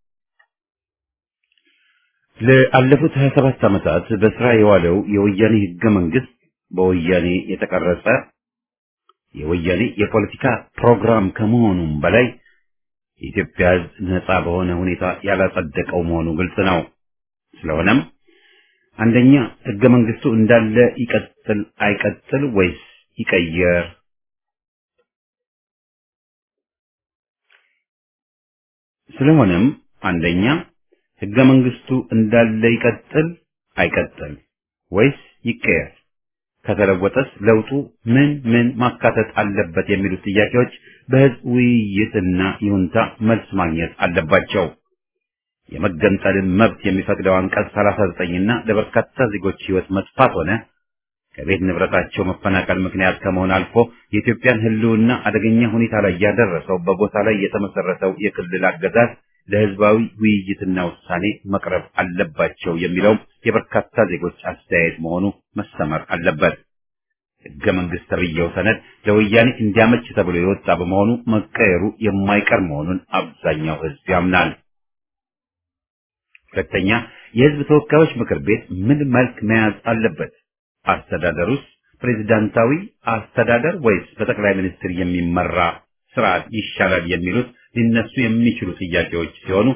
ለአለፉት 27 ዓመታት በስራ የዋለው የወያኔ ህገ መንግስት በወያኔ የተቀረጸ የወያኔ የፖለቲካ ፕሮግራም ከመሆኑም በላይ የኢትዮጵያ ህዝብ ነጻ በሆነ ሁኔታ ያላጸደቀው መሆኑ ግልጽ ነው። ስለሆነም አንደኛ ህገ መንግስቱ እንዳለ ይቀጥል አይቀጥል ወይስ ይቀየር? ስለሆነም አንደኛ ህገ መንግስቱ እንዳለ ይቀጥል አይቀጥል ወይስ ይቀየር? ከተለወጠስ ለውጡ ምን ምን ማካተት አለበት የሚሉት ጥያቄዎች በህዝብ ውይይትና ይሁንታ መልስ ማግኘት አለባቸው። የመገንጠልን መብት የሚፈቅደው አንቀጽ 39ና ለበርካታ ዜጎች ሕይወት መጥፋት ሆነ ከቤት ንብረታቸው መፈናቀል ምክንያት ከመሆን አልፎ የኢትዮጵያን ሕልውና አደገኛ ሁኔታ ላይ ያደረሰው በቦታ ላይ የተመሰረተው የክልል አገዛዝ ለሕዝባዊ ውይይትና ውሳኔ መቅረብ አለባቸው የሚለውም የበርካታ ዜጎች አስተያየት መሆኑ መሰመር አለበት። ሕገ መንግሥት ተብዬው ሰነድ ለወያኔ እንዲያመች ተብሎ የወጣ በመሆኑ መቀየሩ የማይቀር መሆኑን አብዛኛው ሕዝብ ያምናል። ሁለተኛ፣ የሕዝብ ተወካዮች ምክር ቤት ምን መልክ መያዝ አለበት? አስተዳደሩስ ፕሬዝዳንታዊ አስተዳደር ወይስ በጠቅላይ ሚኒስትር የሚመራ ስርዓት ይሻላል የሚሉት ሊነሱ የሚችሉ ጥያቄዎች ሲሆኑ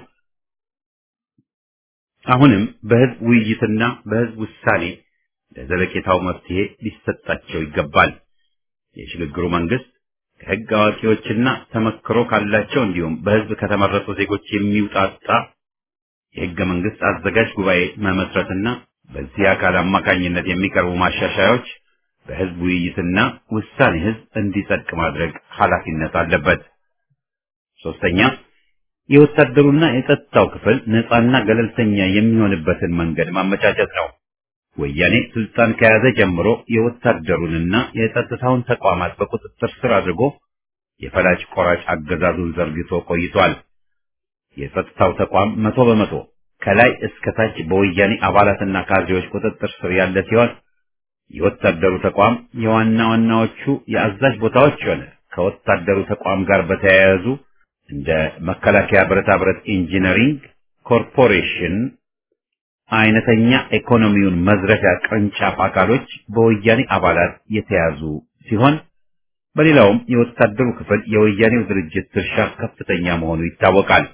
አሁንም በሕዝብ ውይይትና በሕዝብ ውሳኔ ለዘለቄታው መፍትሄ ሊሰጣቸው ይገባል። የሽግግሩ መንግስት ከሕግ አዋቂዎችና ተመክሮ ካላቸው እንዲሁም በሕዝብ ከተመረጡ ዜጎች የሚውጣጣ የሕገ መንግስት አዘጋጅ ጉባኤ መመስረትና በዚህ አካል አማካኝነት የሚቀርቡ ማሻሻያዎች በሕዝብ ውይይትና ውሳኔ ሕዝብ እንዲጸድቅ ማድረግ ኃላፊነት አለበት። ሶስተኛ የወታደሩና የጸጥታው ክፍል ነፃና ገለልተኛ የሚሆንበትን መንገድ ማመቻቸት ነው። ወያኔ ስልጣን ከያዘ ጀምሮ የወታደሩንና የጸጥታውን ተቋማት በቁጥጥር ስር አድርጎ የፈላጭ ቆራጭ አገዛዙን ዘርግቶ ቆይቷል። የጸጥታው ተቋም መቶ በመቶ ከላይ እስከ ታች በወያኔ አባላትና ካድሬዎች ቁጥጥር ስር ያለ ሲሆን የወታደሩ ተቋም የዋና ዋናዎቹ የአዛዥ ቦታዎች ሆነ ከወታደሩ ተቋም ጋር በተያያዙ እንደ መከላከያ ብረታ ብረት ኢንጂነሪንግ ኮርፖሬሽን አይነተኛ ኢኮኖሚውን መዝረፊያ ቅርንጫፍ አካሎች በወያኔ አባላት የተያዙ ሲሆን በሌላውም የወታደሩ ክፍል የወያኔው ድርጅት ድርሻ ከፍተኛ መሆኑ ይታወቃል።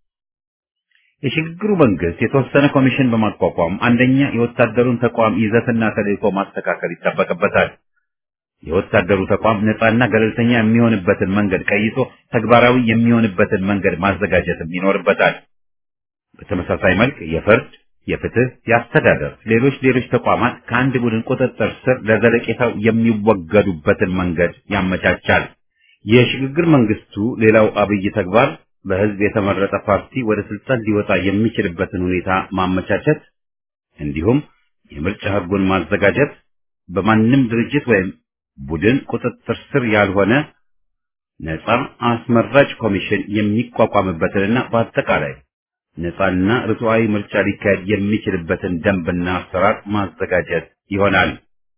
የሽግግሩ መንግስት የተወሰነ ኮሚሽን በማቋቋም አንደኛ የወታደሩን ተቋም ይዘትና ተልዕኮ ማስተካከል ይጠበቅበታል። የወታደሩ ተቋም ነፃና ገለልተኛ የሚሆንበትን መንገድ ቀይሶ ተግባራዊ የሚሆንበትን መንገድ ማዘጋጀትም ይኖርበታል። በተመሳሳይ መልክ የፍርድ፣ የፍትህ፣ የአስተዳደር፣ ሌሎች ሌሎች ተቋማት ከአንድ ቡድን ቁጥጥር ስር ለዘለቄታው የሚወገዱበትን መንገድ ያመቻቻል። የሽግግር መንግስቱ ሌላው አብይ ተግባር በህዝብ የተመረጠ ፓርቲ ወደ ስልጣን ሊወጣ የሚችልበትን ሁኔታ ማመቻቸት እንዲሁም የምርጫ ህጉን ማዘጋጀት በማንም ድርጅት ወይም ቡድን ቁጥጥር ስር ያልሆነ ነፃ አስመራጭ ኮሚሽን የሚቋቋምበትንና በአጠቃላይ ነፃና ርቱዓዊ ምርጫ ሊካሄድ የሚችልበትን ደንብና አሰራር ማዘጋጀት ይሆናል።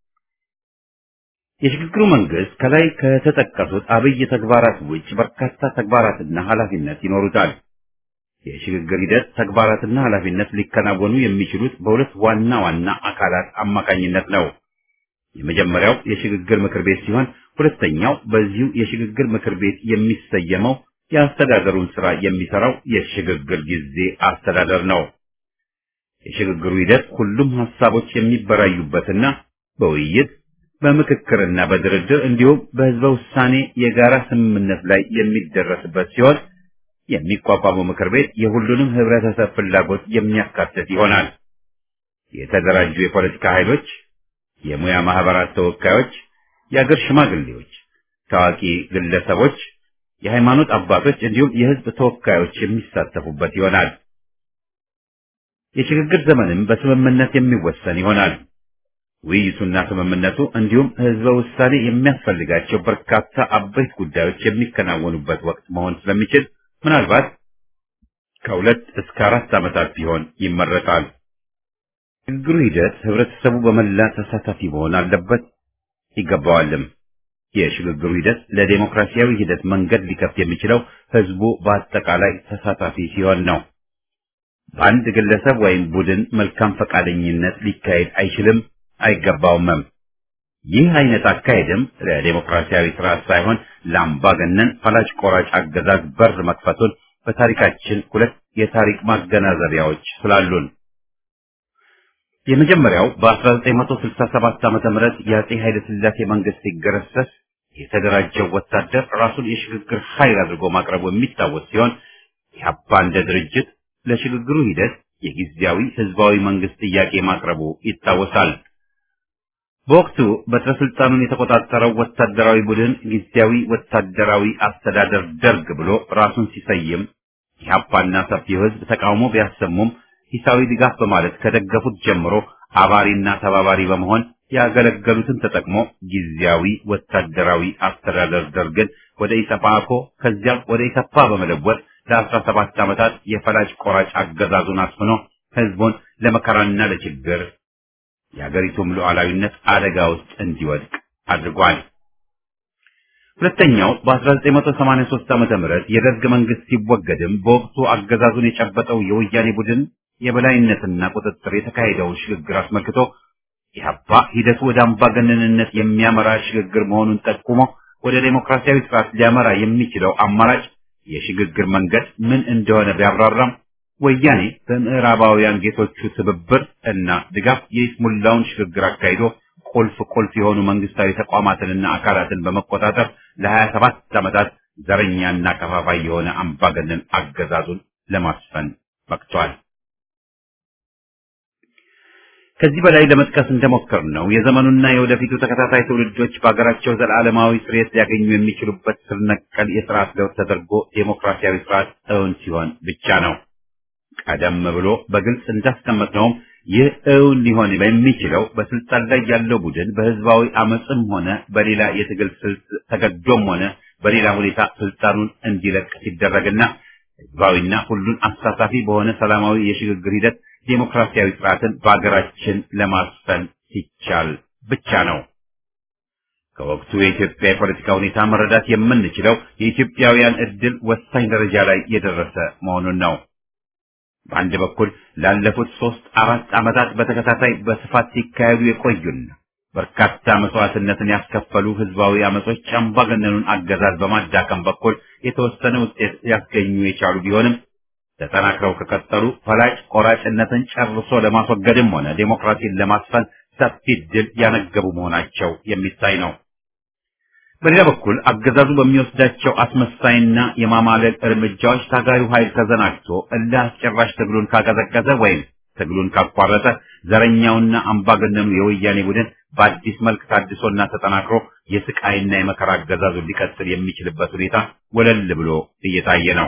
የሽግግሩ መንግስት ከላይ ከተጠቀሱት አብይ ተግባራት ውጭ በርካታ ተግባራትና ኃላፊነት ይኖሩታል። የሽግግር ሂደት ተግባራትና ኃላፊነት ሊከናወኑ የሚችሉት በሁለት ዋና ዋና አካላት አማካኝነት ነው። የመጀመሪያው የሽግግር ምክር ቤት ሲሆን ሁለተኛው በዚሁ የሽግግር ምክር ቤት የሚሰየመው የአስተዳደሩን ስራ የሚሰራው የሽግግር ጊዜ አስተዳደር ነው። የሽግግሩ ሂደት ሁሉም ሀሳቦች የሚበራዩበትና በውይይት በምክክርና በድርድር እንዲሁም በህዝበ ውሳኔ የጋራ ስምምነት ላይ የሚደረስበት ሲሆን የሚቋቋመው ምክር ቤት የሁሉንም ህብረተሰብ ፍላጎት የሚያካትት ይሆናል። የተደራጁ የፖለቲካ ኃይሎች፣ የሙያ ማህበራት ተወካዮች፣ የአገር ሽማግሌዎች፣ ታዋቂ ግለሰቦች፣ የሃይማኖት አባቶች እንዲሁም የህዝብ ተወካዮች የሚሳተፉበት ይሆናል። የሽግግር ዘመንም በስምምነት የሚወሰን ይሆናል። ውይይቱና ስምምነቱ እንዲሁም ህዝበ ውሳኔ የሚያስፈልጋቸው በርካታ አበይት ጉዳዮች የሚከናወኑበት ወቅት መሆን ስለሚችል ምናልባት ከሁለት እስከ አራት ዓመታት ቢሆን ይመረጣል። ሽግግሩ ሂደት ህብረተሰቡ በመላ ተሳታፊ መሆን አለበት ይገባዋልም። የሽግግሩ ሂደት ለዴሞክራሲያዊ ሂደት መንገድ ሊከፍት የሚችለው ህዝቡ በአጠቃላይ ተሳታፊ ሲሆን ነው። በአንድ ግለሰብ ወይም ቡድን መልካም ፈቃደኝነት ሊካሄድ አይችልም አይገባውምም። ይህ አይነት አካሄድም ለዴሞክራሲያዊ ስርዓት ሳይሆን ለአምባገነን ፈላጭ ቆራጭ አገዛዝ በር መክፈቱን በታሪካችን ሁለት የታሪክ ማገናዘቢያዎች ስላሉን የመጀመሪያው በ1967 ዓመተ ምህረት የአጼ ኃይለ ሥላሴ መንግስት ሲገረሰስ የተደራጀው ወታደር ራሱን የሽግግር ኃይል አድርጎ ማቅረቡ የሚታወስ ሲሆን ኢህአፓ እንደ ድርጅት ለሽግግሩ ሂደት የጊዜያዊ ህዝባዊ መንግስት ጥያቄ ማቅረቡ ይታወሳል። በወቅቱ በትረ ስልጣኑን የተቆጣጠረው ወታደራዊ ቡድን ጊዜያዊ ወታደራዊ አስተዳደር ደርግ ብሎ ራሱን ሲሰይም ኢህአፓና ሰፊው ህዝብ ተቃውሞ ቢያሰሙም ሂሳዊ ድጋፍ በማለት ከደገፉት ጀምሮ አባሪና ተባባሪ በመሆን ያገለገሉትን ተጠቅሞ ጊዜያዊ ወታደራዊ አስተዳደር ደርግን ወደ ኢሰፓኮ ከዚያም ወደ ኢሰፓ በመለወጥ ለአስራ ሰባት ዓመታት የፈላጭ ቆራጭ አገዛዙን አስፍኖ ህዝቡን ለመከራና ለችግር የአገሪቱም ሉዓላዊነት አደጋ ውስጥ እንዲወድቅ አድርጓል። ሁለተኛው በ1983 ዓመተ ምህረት የደርግ መንግስት ሲወገድም በወቅቱ አገዛዙን የጨበጠው የወያኔ ቡድን የበላይነትና ቁጥጥር የተካሄደውን ሽግግር አስመልክቶ ኢህአፓ ሂደቱ ወደ አምባገነንነት የሚያመራ ሽግግር መሆኑን ጠቁሞ ወደ ዴሞክራሲያዊ ስርዓት ሊያመራ የሚችለው አማራጭ የሽግግር መንገድ ምን እንደሆነ ቢያብራራም ወያኔ በምዕራባውያን ጌቶቹ ትብብር እና ድጋፍ የይስሙላውን ሽግግር አካሂዶ ቁልፍ ቁልፍ የሆኑ መንግስታዊ ተቋማትንና አካላትን በመቆጣጠር ለሀያ ሰባት ዓመታት ዘረኛና ከፋፋይ የሆነ አምባገነን አገዛዙን ለማስፈን በቅቷል። ከዚህ በላይ ለመጥቀስ እንደሞከር ነው የዘመኑና የወደፊቱ ተከታታይ ትውልዶች በሀገራቸው ዘላለማዊ ስርየት ሊያገኙ የሚችሉበት ስር ነቀል የስርዓት ለውጥ ተደርጎ ዴሞክራሲያዊ ስርዓት እውን ሲሆን ብቻ ነው። ቀደም ብሎ በግልጽ እንዳስቀመጥነውም ይህ እውን ሊሆን የሚችለው በስልጣን ላይ ያለው ቡድን በህዝባዊ አመፅም ሆነ በሌላ የትግል ስልት ተገዶም ሆነ በሌላ ሁኔታ ስልጣኑን እንዲለቅ ሲደረግና ህዝባዊና ሁሉን አሳታፊ በሆነ ሰላማዊ የሽግግር ሂደት ዴሞክራሲያዊ ስርዓትን በአገራችን ለማስፈን ሲቻል ብቻ ነው። ከወቅቱ የኢትዮጵያ የፖለቲካ ሁኔታ መረዳት የምንችለው የኢትዮጵያውያን እድል ወሳኝ ደረጃ ላይ የደረሰ መሆኑን ነው። በአንድ በኩል ላለፉት ሶስት አራት ዓመታት በተከታታይ በስፋት ሲካሄዱ የቆዩና በርካታ መስዋዕትነትን ያስከፈሉ ህዝባዊ አመጾች አምባገነኑን አገዛዝ በማዳከም በኩል የተወሰነ ውጤት ሊያስገኙ የቻሉ ቢሆንም ተጠናክረው ከቀጠሉ ፈላጭ ቆራጭነትን ጨርሶ ለማስወገድም ሆነ ዴሞክራሲን ለማስፈን ሰፊ ድል ያነገቡ መሆናቸው የሚታይ ነው። በሌላ በኩል አገዛዙ በሚወስዳቸው አስመሳይና የማማለል እርምጃዎች ታጋዩ ኃይል ተዘናግቶ እልህ አስጨራሽ ትግሉን ካቀዘቀዘ ወይም ትግሉን ካቋረጠ ዘረኛውና አምባገነኑ የወያኔ ቡድን በአዲስ መልክ ታድሶና ተጠናክሮ የስቃይና የመከራ አገዛዙን ሊቀጥል የሚችልበት ሁኔታ ወለል ብሎ እየታየ ነው።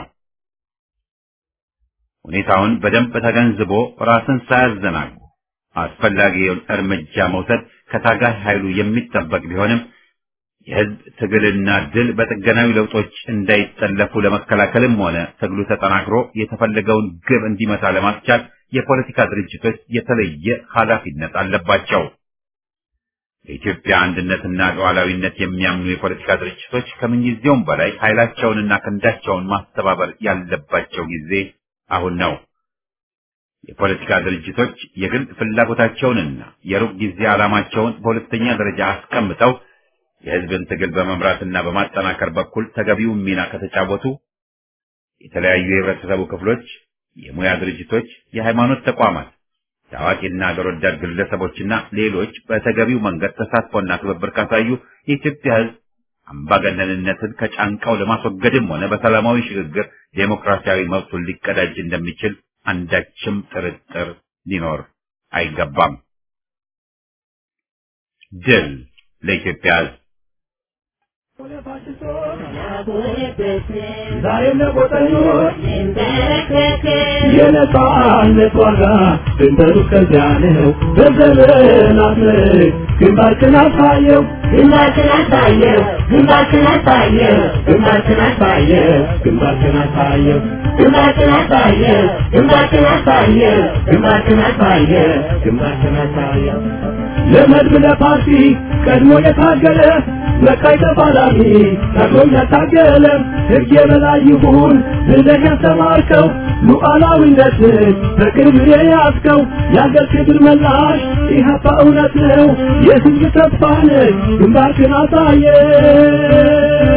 ሁኔታውን በደንብ ተገንዝቦ ራስን ሳያዘናጉ አስፈላጊውን እርምጃ መውሰድ ከታጋይ ኃይሉ የሚጠበቅ ቢሆንም የህዝብ ትግልና ድል በጥገናዊ ለውጦች እንዳይጠለፉ ለመከላከልም ሆነ ትግሉ ተጠናክሮ የተፈለገውን ግብ እንዲመታ ለማስቻል የፖለቲካ ድርጅቶች የተለየ ኃላፊነት አለባቸው። በኢትዮጵያ አንድነትና ሉዓላዊነት የሚያምኑ የፖለቲካ ድርጅቶች ከምንጊዜውም በላይ ኃይላቸውንና ክንዳቸውን ማስተባበር ያለባቸው ጊዜ አሁን ነው። የፖለቲካ ድርጅቶች የግል ፍላጎታቸውንና የሩቅ ጊዜ ዓላማቸውን በሁለተኛ ደረጃ አስቀምጠው የህዝብን ትግል በመምራትና በማጠናከር በኩል ተገቢውን ሚና ከተጫወቱ የተለያዩ የህብረተሰቡ ክፍሎች፣ የሙያ ድርጅቶች፣ የሃይማኖት ተቋማት፣ ታዋቂና አገር ወዳድ ግለሰቦችና ሌሎች በተገቢው መንገድ ተሳትፎና ትብብር ካሳዩ የኢትዮጵያ ህዝብ አምባገነንነትን ከጫንቃው ለማስወገድም ሆነ በሰላማዊ ሽግግር ዴሞክራሲያዊ መብቱን ሊቀዳጅ እንደሚችል አንዳችም ጥርጥር ሊኖር አይገባም። ድል ለኢትዮጵያ ህዝብ!
ዛሬም ለቆጠኞች የነጻነት ዋጋ ድንበሩ ከዚያ ነው። በዘመናት ምርክ ግንባርክን አሳየው ግንባርክን አሳየው ግንባርክን አሳየው ግንባርክን አሳየው ግንባርክን አሳየው ግንባርክን አሳየው ግንባርክን አሳየው ግንባርክን አሳየው ግንባርክን አሳየው ለመድብ ለፓርቲ ቀድሞ የታገለ መቃይ ተፋላሚ ቀድሞም ያታገለ ሕግ የበላይ ይሁን ብለህ ያስተማርከው ሉዓላዊነትን በቅርብ የያዝከው የአገር ክብር መላሽ ኢህአፓ እውነት ነው የህዝብ ተስፋ ነህ ግንባርክን አሳየ